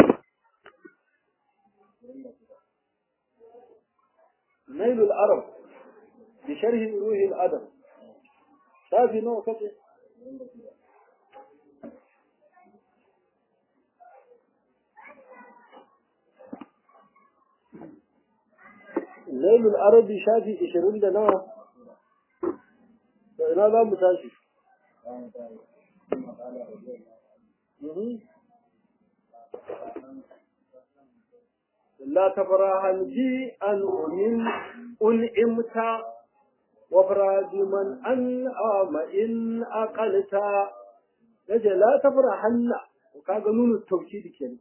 نيل العرب بشرح روح الأدب شافي نوع كده نيل العرب شافي إشرين ده نوع ina za mu tashi لا تفرحن بي أن أمن أنعمت وفرا بمن أنعم إن أقلت yace la tafrahanna kaga nunu tawkidi kenan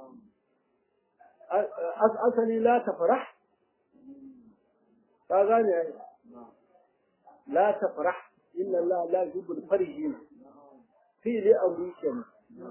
asali la tafrah ka gane la tafrah inna Allah la yuhibbul farihin fi li amri kenan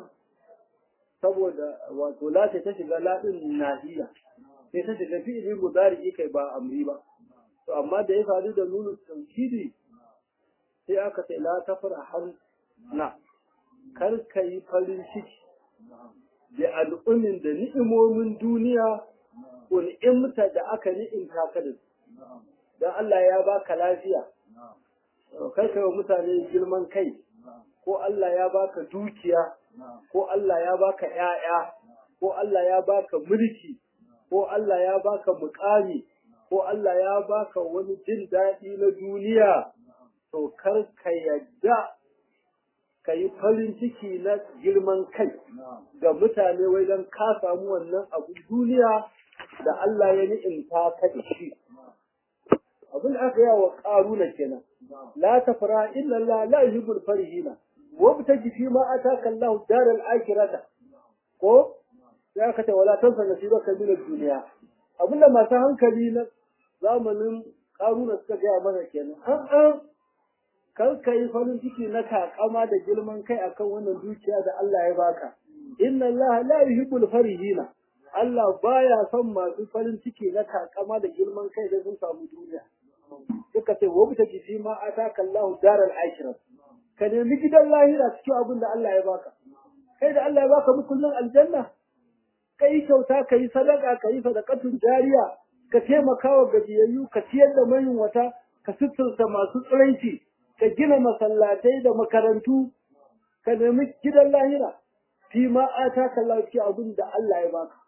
saboda wato la ta shiga la din nahiya sai ta shiga fi li mudari kai ba amri ba to amma da ya faru da nunu tawkidi sai aka ce la tafrahan na kar ka yi farin ciki da al'ummin da ni'imomin duniya un'imta da aka ni'imta ka da su don Allah ya baka lafiya kar ka yi mutane girman kai ko Allah ya baka dukiya ko Allah ya baka ‘ya'ya ko Allah ya baka mulki ko Allah ya baka mukami ko Allah ya baka wani jin daɗi na duniya to kar ka yadda ka yi farin ciki na girman kai ga mutane wai don ka samu wannan abu duniya da Allah ya ni'imta ka da shi. Abin da aka yawa ƙaruna kenan. La tafara illa Allah la yuhibbul farihina. Wa bitaji fi ma ataka Allah daral akhirata. Ko sai aka ce wala tansa nasibaka min ad-dunya. Abin da masu hankali na zamanin ƙaruna suka gaya mana kenan. An kar ka yi farin ciki na takama da girman kai akan wannan dukiya da Allah ya baka inna Allah la yuhibbul farihina Allah baya son masu farin ciki na takama da girman kai da sun samu duniya suka ce wa bita ji ma ataka Allah daral akhirah ka nemi gidan lahira cikin abin da Allah ya baka kai da Allah ya baka mukullin aljanna kai kyauta kai sadaka kai sadaqatun jariya ka taimaka wa gajiyayyu ka ciyar da mayunwata ka suturta masu tsiranci ka gina masallatai da makarantu ka nemi gidan lahira fi ma ata ka lafi abin da Allah ya baka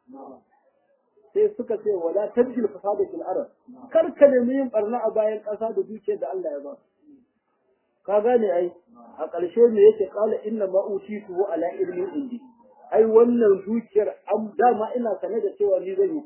sai suka ce wala tabjil fasada fil arab kar ka nemi yin barna a bayan ƙasa da dukiyar da Allah ya baka ka gane ai a ƙarshe me yake kala inna ma utitu ala ilmi indi ai wannan dukiyar am dama ina sane da cewa ni zan yi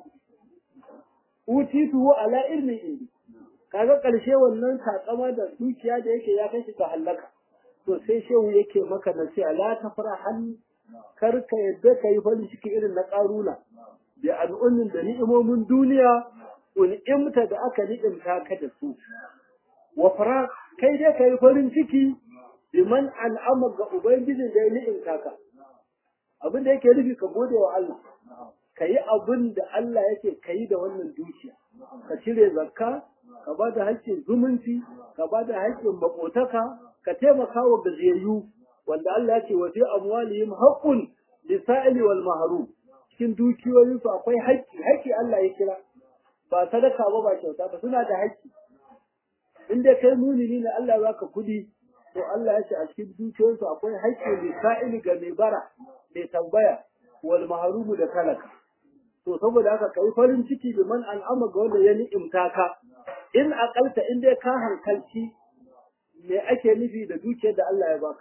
utitu ala ilmi indi kaga ƙarshe wannan takama da dukiya da yake ya kai shi ga halaka to sai shehu yake maka nasiha la tafrahan kar ka yadda ka yi farin ciki irin na ƙaruna da al'ummin da ni'imomin duniya un'imta da aka ni'imta ka da su wa fara kai dai ka yi farin ciki biman al'amar ga ubangijin da ya ni'imta ka abin da yake nufi ka gode wa Allah ka yi abin da Allah yake ka yi da wannan dukiya ka cire zakka ka ba da haƙƙin zumunci ka ba da haƙƙin makotaka ka taimaka wa gajiyayyu wanda Allah ya ce wa fi amwalihim haqqun lisa'ili wal mahrum cikin dukiyoyin su akwai haƙƙi haƙƙi Allah ya kira ba sadaka ba ba kyauta ba suna da haƙƙi in dai kai munini ne Allah ya baka kuɗi to Allah ya ce a cikin dukiyoyin su akwai haƙƙi lisa'ili ga mai bara mai tambaya wal mahrum da talaka to saboda haka kai farin ciki bi man al'ama ga wanda ya ni'imta ka in akalta in dai ka hankalci me ake nufi da dukiyar da Allah ya baka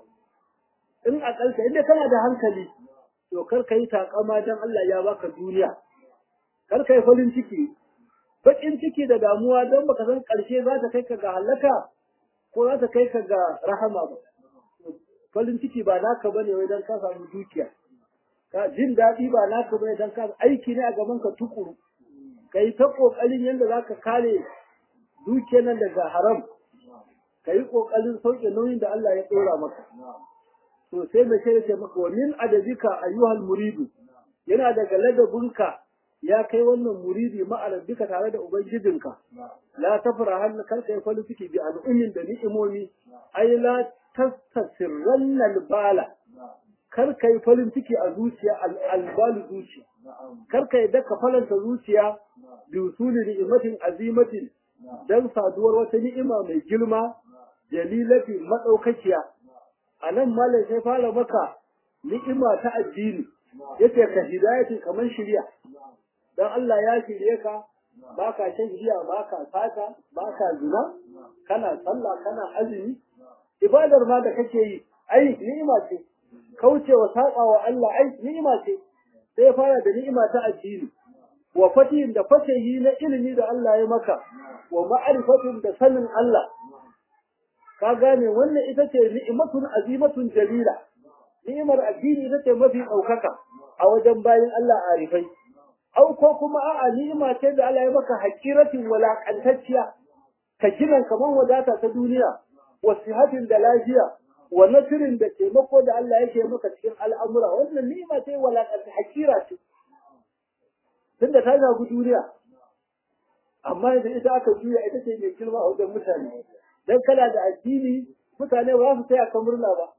in akalta in dai kana da hankali to kar ka yi takama dan Allah ya baka duniya kar ka yi farin ciki bakin ciki da damuwa don baka san karshe za ta kai ka ga halaka ko za ta kai ka ga rahama ba farin ciki ba naka bane wai dan ka samu dukiya ka jin daɗi ba naka bane dan ka aiki ne a gaban ka tukuru kai ta kokarin yanda zaka kare dukiyar nan daga haram kai kokarin sauke nauyin da Allah ya dora maka to sai mai sai ce maka wa min adabika ayyuhal muridu yana daga ladabinka ya kai wannan muridi ma'arabika tare da ubangijinka la tafra hal kar kai falu ciki bi al'ummin da ni'imomi ai la tastasirranna albala kar kai farin ciki a zuciya albalu zuciya kar kai da ka falanta zuciya bi usuli ni'matin azimatin dan saduwar wata ni'ima mai girma jalilati madaukakiya anan malai sai fara maka ni'ima ta addini yace ka hidayati kaman shiriya dan Allah ya shirye ka baka shan giya baka sata baka zina kana sallah kana azumi ibadar ma da kake yi ai ni'ima ce kaucewa saba wa Allah ai ni'ima ce sai fara da ni'ima ta addini wa fatihin da fatahi na ilimi da Allah ya maka wa ma'arifatin da sanin Allah ka gane wannan ita ce ni'imatun azimatun jalila ni'imar addini ita ce mafi ɗaukaka a wajen bayan Allah arifai au ko kuma a'a ni'ima ce da Allah ya maka hakiratin walakantacciya ka gina kamar wadata ta duniya wa sihatin da lafiya wa nasirin da taimako da Allah yake maka cikin al'amura wannan ni'ima ce walakanta hakira ce tunda ta zagu duniya amma yanzu ita aka juya ita ce mai girma a wajen mutane dan kana da addini mutane ba su taya ka murna ba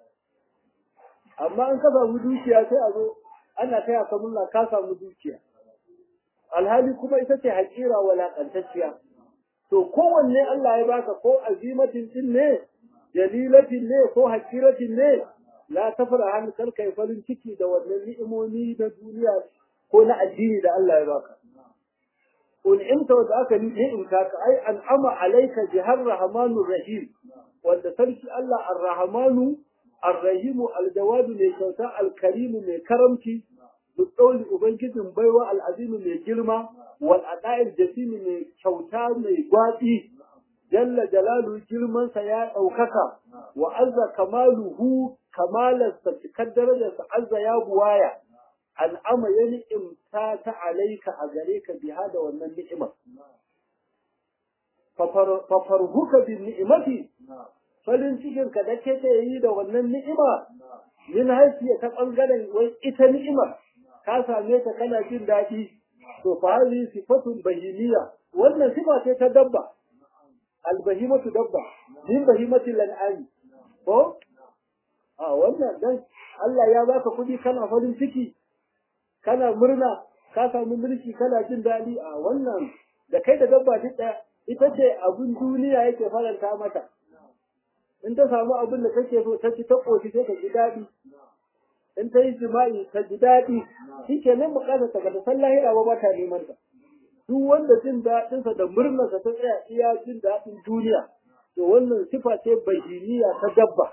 amma in ka samu dukiya sai a zo ana taya ka murna ka samu dukiya alhali kuma ita ce hakira walakantacciya to kowanne Allah ya baka ko azimatin din ne jalilatin ne ko hakiratin ne la tafra han kar kai farin ciki da wannan ni'imomi na duniya ko na addini da Allah ya baka kun imta wanda aka ni'imta ka ai an'ama alayka jihar rahmanur rahim wanda sarki Allah ar-rahmanu ar-rahim al-jawad mai kyauta al-karim mai karamci Dukkauli Ubangijin baiwa al'azimi mai girma, wal ada'il jasimi mai kyauta mai gwaɗi, jalla jalalu girmansa ya ɗaukaka, wa azza kamaluhu kamalarsa cikar darajarsa azza ya buwaya, al'ama ya ni'imta ta alaika a gare ka biha da wannan ni'imar. Fafarhuka bin ni'imati, farin cikinka da ke yi da wannan ni'ima, min haifiya ta ɓangaren wai ita ni'imar. ka same ta kana jin daɗi to fa hadhihi sifatun bahimiyya wannan sifa ce ta dabba albahimatu dabba min bahimati lan'ami ko a wannan dan Allah ya baka kuɗi kana farin ciki kana murna ka samu mulki kana jin daɗi a wannan da kai da dabba duk ɗaya ita ce abin duniya yake faranta mata in ta samu abin da kake so ta ci ta ƙoshi sai ka ji daɗi in ta yi jima'i ta ji daɗi shi ke nan bukatar ta ga san lahira ba ta neman ta duk wanda jin daɗinsa da murnarsa ta tsaya iya jin daɗin duniya to wannan sifa ce bahiniya ta dabba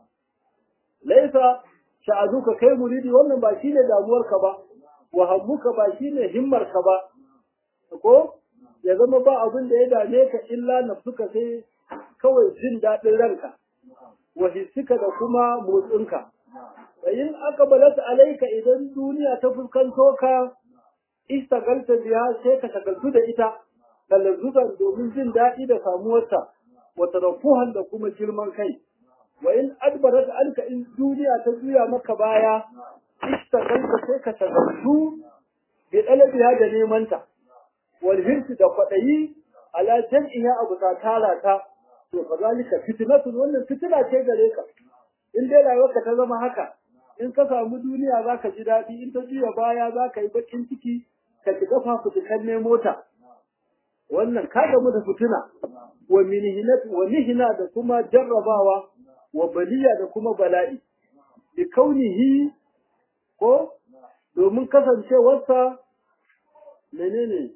laisa sha'anuka kai muridi wannan ba shine damuwarka ba wa hammuka ba shine himmarka ba ko ya zama ba abin da ya dame ka illa nafsuka sai kawai jin daɗin ranka wa hissika da kuma motsinka in aka balata alaika idan duniya ta fuskanto ka istagalta biya sai ka shagaltu da ita talazzuban domin jin daɗi da samuwarta wa tarafuhan da kuma girman kai wa in adbarat alka in duniya ta juya maka baya istagalta sai ka shagaltu bi dalabiha da nemanta wal hirsi da kwaɗayi ala jam'iha abu ta tara ta to kazalika fitnatun wannan fitina ce gare ka in dai rayuwarka ta zama haka in ka samu duniya za ka ji daɗi in ta juya baya za ka yi baƙin ciki ka shiga fafutukan ne mota wannan ka gamu da fitina wa wa mihina da kuma jarrabawa wa baliya da kuma bala'i bi kaunihi ko domin kasancewarsa menene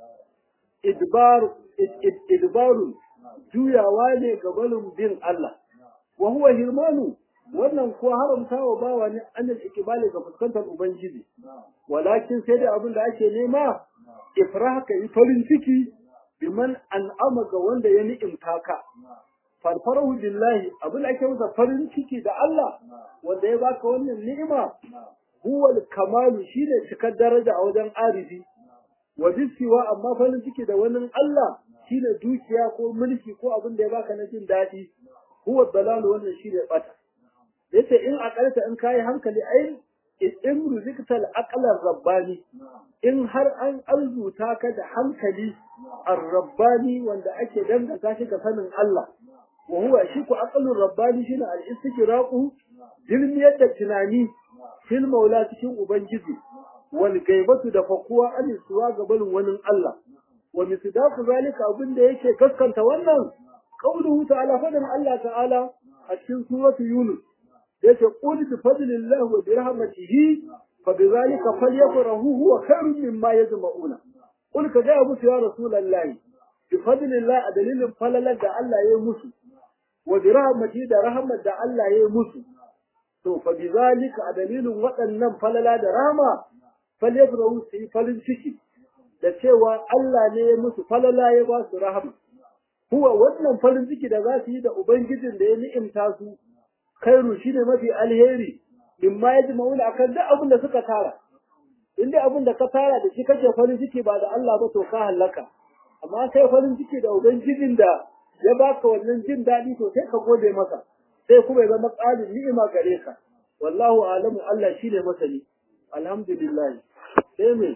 idbar idbarun juyawa ne ga balin bin Allah wa huwa hirmanu wannan kuwa haramta wa bawa ne annal ikibali ga fuskantar ubangiji walakin sai da abin da ake nema ifrah ka yi farin ciki biman an'ama ga wanda ya ni'imta ka farfarahu billahi abin da ake masa farin ciki da Allah wanda ya baka wannan ni'ima huwa kamalu shine cikar daraja a wajen arifi wa bisiwa amma farin ciki da wannan Allah shine dukiya ko mulki ko abin da ya baka na jin daɗi huwa dalalu wannan shine bata yace in akalta in kai hankali ai in ruziktal aqlar rabbani in har an arzuta ka da hankali ar-rabbani wanda ake danganta shi ga sanin Allah wa huwa shi ku aqlur rabbani shine al-istiqraqu dilmiyar da tunani fil maula cikin ubangiji wal gaibatu da fakuwa an suwa ga barin wani Allah wa misdaqu zalika abin da yake gaskanta wannan qauluhu ta'ala fadan Allah ta'ala a cikin suratu yunus yace qul bi fadlillahi wa bi rahmatihi fa bi zalika falyafrahu huwa khairun mimma yajma'una qul ka ga musu ya rasulullahi bi fadlillahi a dalilin falalar da Allah ya yi musu wa bi rahmatihi da rahmat da Allah ya yi musu to fa bi zalika a dalilin waɗannan falala da rahma falyafrahu su yi farin ciki da cewa Allah ne ya musu falala ya ba su rahama huwa wannan farin ciki da za su yi da ubangijin da ya ni'imta su khairu shine mafi alheri mimma yajma'una akan duk abin da suka tara in dai abin da ka tara da shi kake farin ciki ba da Allah ba to ka halaka amma kai farin ciki da ubangijin da ya baka wannan jin daɗi to sai ka gode masa sai kuma ya zama ƙarin ni'ima gare ka wallahu alamu Allah shine masani alhamdulillah sai me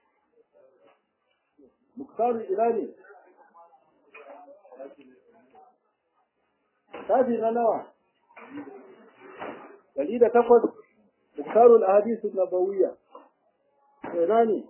muktaru ila ne tafi na nawa dari da takwas muktarul ahadisu nabawiyya ina ne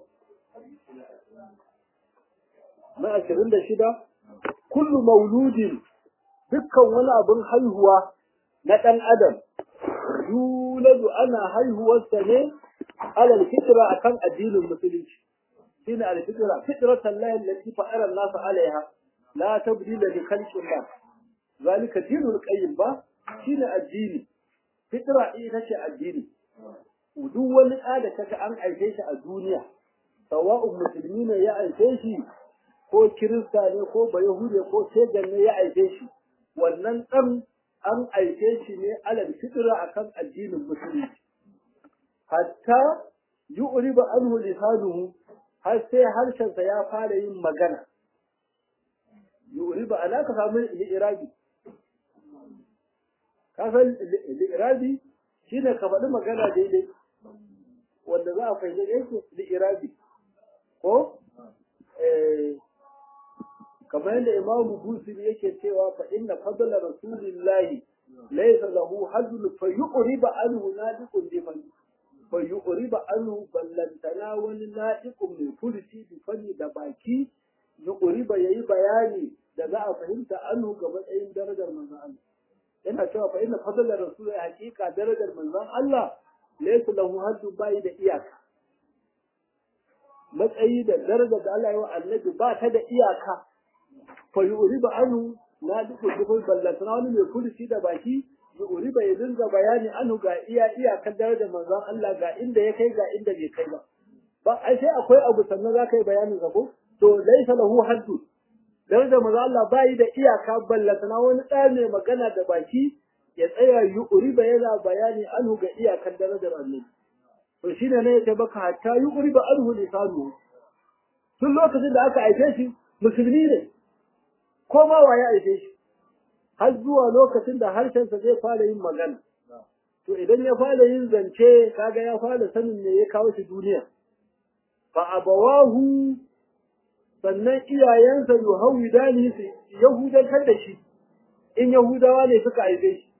na ashirin da shida kullu mauludin dukkan wani abin haihuwa na ɗan adam yuladu ana haihuwarsa ne alal fitra akan addinin musulunci shine al fitra fitratan lahi allati fa'ara an-nas 'alayha la tabdila li khalqi Allah zalika dinul qayyim ba shine addini fitra ita ce addini duk wani ɗa da kaga an aike shi a duniya sawa'un musulmi ne ya aike shi ko kirista ne ko bayahude ko tegan ne ya aike shi wannan ɗan an aike shi ne alal fitra akan addinin musulunci hatta yu'riba anhu lisanuhu har sai harshensa ya fara yin magana yu'riba ana ka samu li'irabi ka san li'irabi shine ka faɗi magana daidai wanda za a fahimci yake li'irabi ko eh kamar yadda imamu busiri yake cewa fa inna fadla rasulillahi laysa lahu hadl fa yuqriba anhu nadiqun biman fa yuqriba anhu ballantana wani nadiqun mai furci bi fanni da baki yuqriba yayi bayani da za a fahimta anhu ga matsayin darajar manzon Allah yana cewa fa inna fadla rasulillahi haqiqa darajar manzon Allah laysa lahu hadl bai da iyaka matsayi da darajar da Allah ya wa annabi ba ta da iyaka fa yuriba anu na duk dubul ballatana wani mai kursi da baki yuriba ya dinga bayani anu ga iya iya kan darajar manzon Allah ga inda ya kai ga inda bai kai ba ba ai sai akwai abu sannan za ka yi bayanin zabo to laisa lahu haddu darajar manzon Allah bai da iyaka ballatana wani ɗa mai magana da baki ya tsaya yuriba yana bayani anu ga iyakan darajar annabi to shine ne ya baka hatta yuriba anhu lisanu tun lokacin da aka aike shi musulmi ne ko ma waye aike shi har zuwa lokacin da harshensa zai fara yin magana to idan ya fara yin zance kaga ya fara sanin me ya kawo shi duniya fa abawahu sannan iyayensa yuhawidani su yahudantar da shi in yahudawa ne suka aike shi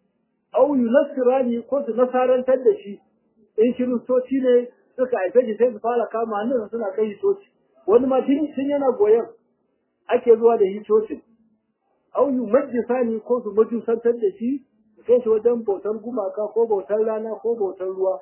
au yunasirani ko su nasarantar da shi in kiristoci ne suka aike shi sai su fara kama hannunsa suna kai shi coci wani ma tun yana goyon ake zuwa da hicocin au yu majisani ko su majusantar da shi kai shi wajen bautar gumaka ko bautar rana ko bautar ruwa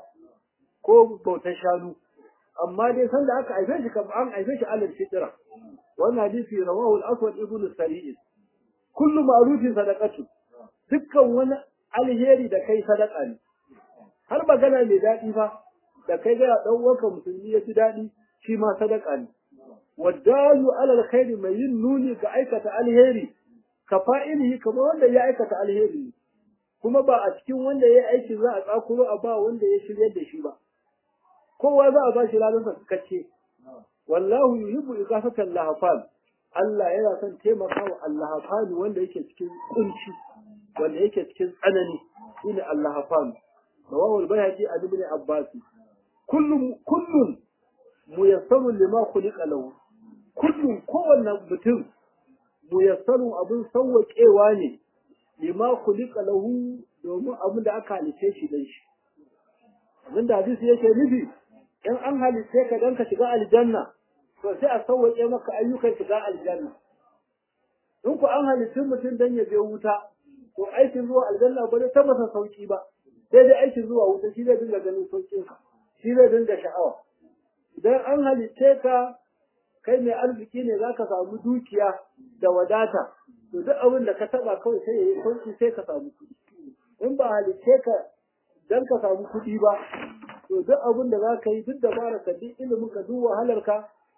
ko bautar shanu amma dai sanda aka haife shi kamar an haife shi alal fitra wannan hadisi rawahu al-aswad ibn sari'in kullu ma'rufin sadaqatu dukkan wani alheri da kai sadaka ne har magana mai daɗi fa da kai ga dan uwanka musulmi ya ji daɗi shi ma sadaka ne waddalu ala alkhairi mai yin nuni ga aikata alheri ka fa'ilihi kamar wanda ya aikata alheri kuma ba a cikin wanda ya aiki za a tsakuro a ba wanda ya shiryar da shi ba kowa za a ba shi lalansa kace wallahu yuhibbu ikafatan lahafan Allah yana son taimaka wa allahafan wanda yake cikin kunci wanda yake cikin tsanani shine allahafan rawahu al-bayhaqi an ibn abbas kullum kullum muyassarun lima khuliqa lahu kullum kowanne mutum muyassarun abin sauwaƙewa ne lima khuliqa lahu domin abin da aka halice shi dan shi abin da hadisi yake nufi in an halice ka dan ka shiga aljanna to sai a sauwaƙe maka ayyukan shiga aljanna in ku an halice mutum dan ya je wuta to aikin zuwa aljanna ba zai tabbata sauki ba sai dai aikin zuwa wuta shi zai dinga ganin sauƙin shi zai dinga sha'awa idan an halice ka kai mai arziki ne za ka samu dukiya da wadata to duk abin da ka taba kawai sai ya yi sauki sai ka samu kuɗi in ba halice ka dan ka samu kuɗi ba to duk abin da za ka yi duk dabara ka duk ilimin ka duk wahalar ka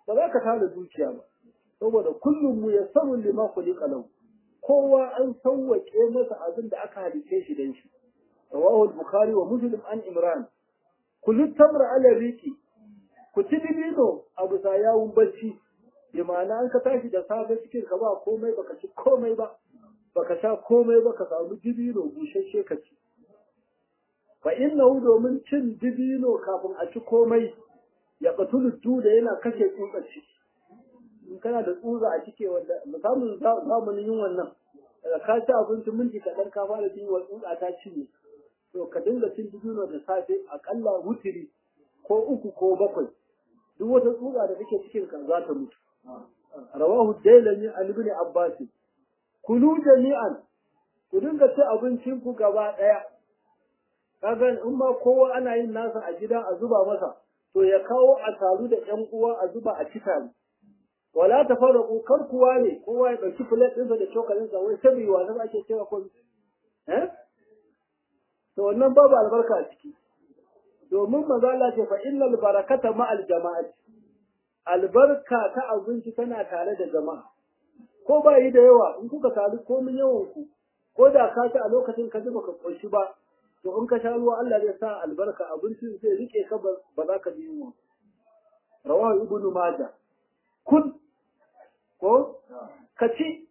ba za ka tara dukiya ba saboda kullum mu yassaru lima khuliqa lahu kowa an sauwake masa abin da aka halice shi dan shi rawahu al-bukhari wa muslim an imran kullu tamra ala riki ku ci dibino a bisa yawun bacci bi ma'ana an ka tashi da safe cikin ka ba komai baka ci komai ba baka sha komai ba ka samu dibino bushashe ka ci fa innahu domin cin dibino kafin a ci komai ya qatulu da yana kashe tsutsar ciki in kana da tsutsa a cike wanda musamman zamanin yin wannan daga ka ci abinci minti kaɗan ka fara jin wa tsutsa ta cinye to ka dinga cin dibino da safe akalla wutiri ko uku ko bakwai duk wata tsutsa da take cikin ka za ta mutu rawahu dailami an ibn abbas kulu jami'an ku dinga ci abincin ku gaba daya kaga in ma kowa ana yin nasa a gida a zuba masa to ya kawo a taru da ƴan uwa a zuba a cika wala tafarraqu kar kuwa ne kowa ya dauki plate ɗinsa da cokalin sa wai sabi wa na ake cewa ko eh to wannan babu albarka a ciki domin manzo Allah ce fa innal barakata ma'al jama'ati albarka ta abinci tana tare da jama'a ko ba yi da yawa in kuka taru komin yawan ku ko da ka ci a lokacin ka ji baka koshi ba to in ka sha ruwa Allah zai sa albarka abincin zai rike ka ba za ka ji yunwa rawahu ibnu majah kun ko ka ci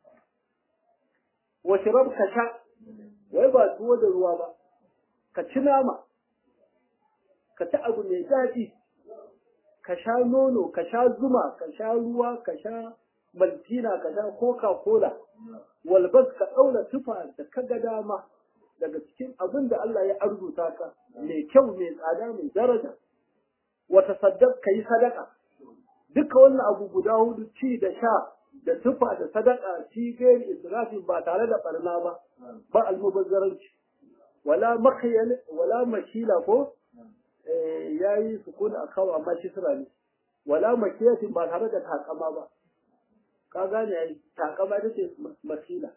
wa shirab ka sha wai ba tuwo da ruwa ba ka ci nama ka ci abu mai daɗi ka sha nono ka sha zuma ka sha ruwa ka sha maltina ka sha coca cola walbas ka ɗaura tufa da ka ga dama daga cikin abin da Allah ya arzuta ka mai kyau mai tsada mai daraja wata saddaq ka yi sadaka duka wannan abu guda hudu ci da sha da tufa da sadaka ci gairi israfin ba tare da barna ba ba almubazzaranci wala makhyal wala makila ko ya yi sukun a kawo amma kisra ne wala makiyatin ba tare da takama ba ka gane ai takama ita ce makila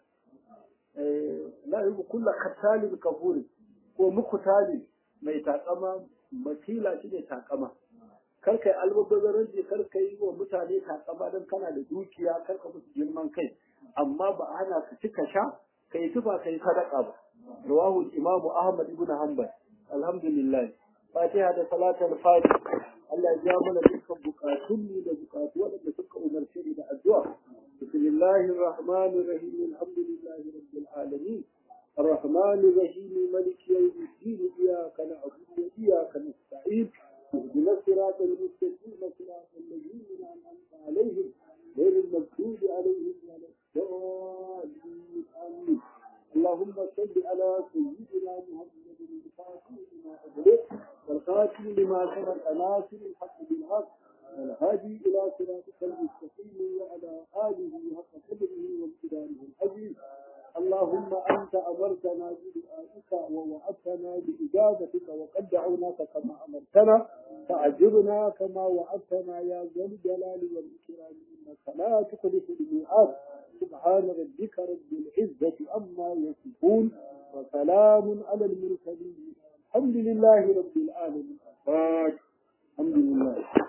la yi kulla kattalin kafuri ko mukutali mai takama makila shi ne takama kar kai almubazzaranci kar kai wa mutane takama don kana da dukiya kar ka musu girman kai amma ba ana ka ci ka sha kai tufa kai sadaka ba rawahu imamu ahmad ibn hanbal alhamdulillah fatiha da salatul fati Allah ya ja mana dukkan bukatun mu da bukatu waɗanda suka umarce ni da addu'a bismillahir rahmanir rahim alhamdulillahi rabbil alamin الرحمن الرحيم ملك يوم الدين إياك نعبد وإياك نستعين اهدنا الصراط المستقيم صراط الذين أنعمت عليهم غير المغضوب عليهم ولا الضالين آمين اللهم صل على سيدنا محمد الفاتح لما أغلق والخاتم لما سبق ناصر الحق بالحق والهادي إلى صراطك المستقيم وعلى آله حق قدره وامتدانه العزيز اللهم أنت أمرتنا بدعائك ووعدتنا بإجابتك وقد دعوناك كما أمرتنا فأجبنا كما وعدتنا يا ذا الجلال والإكرام إنك لا تخلف الميعاد سبحان ربك رب العزة عما يصفون وسلام على المرسلين الحمد لله رب العالمين الحمد لله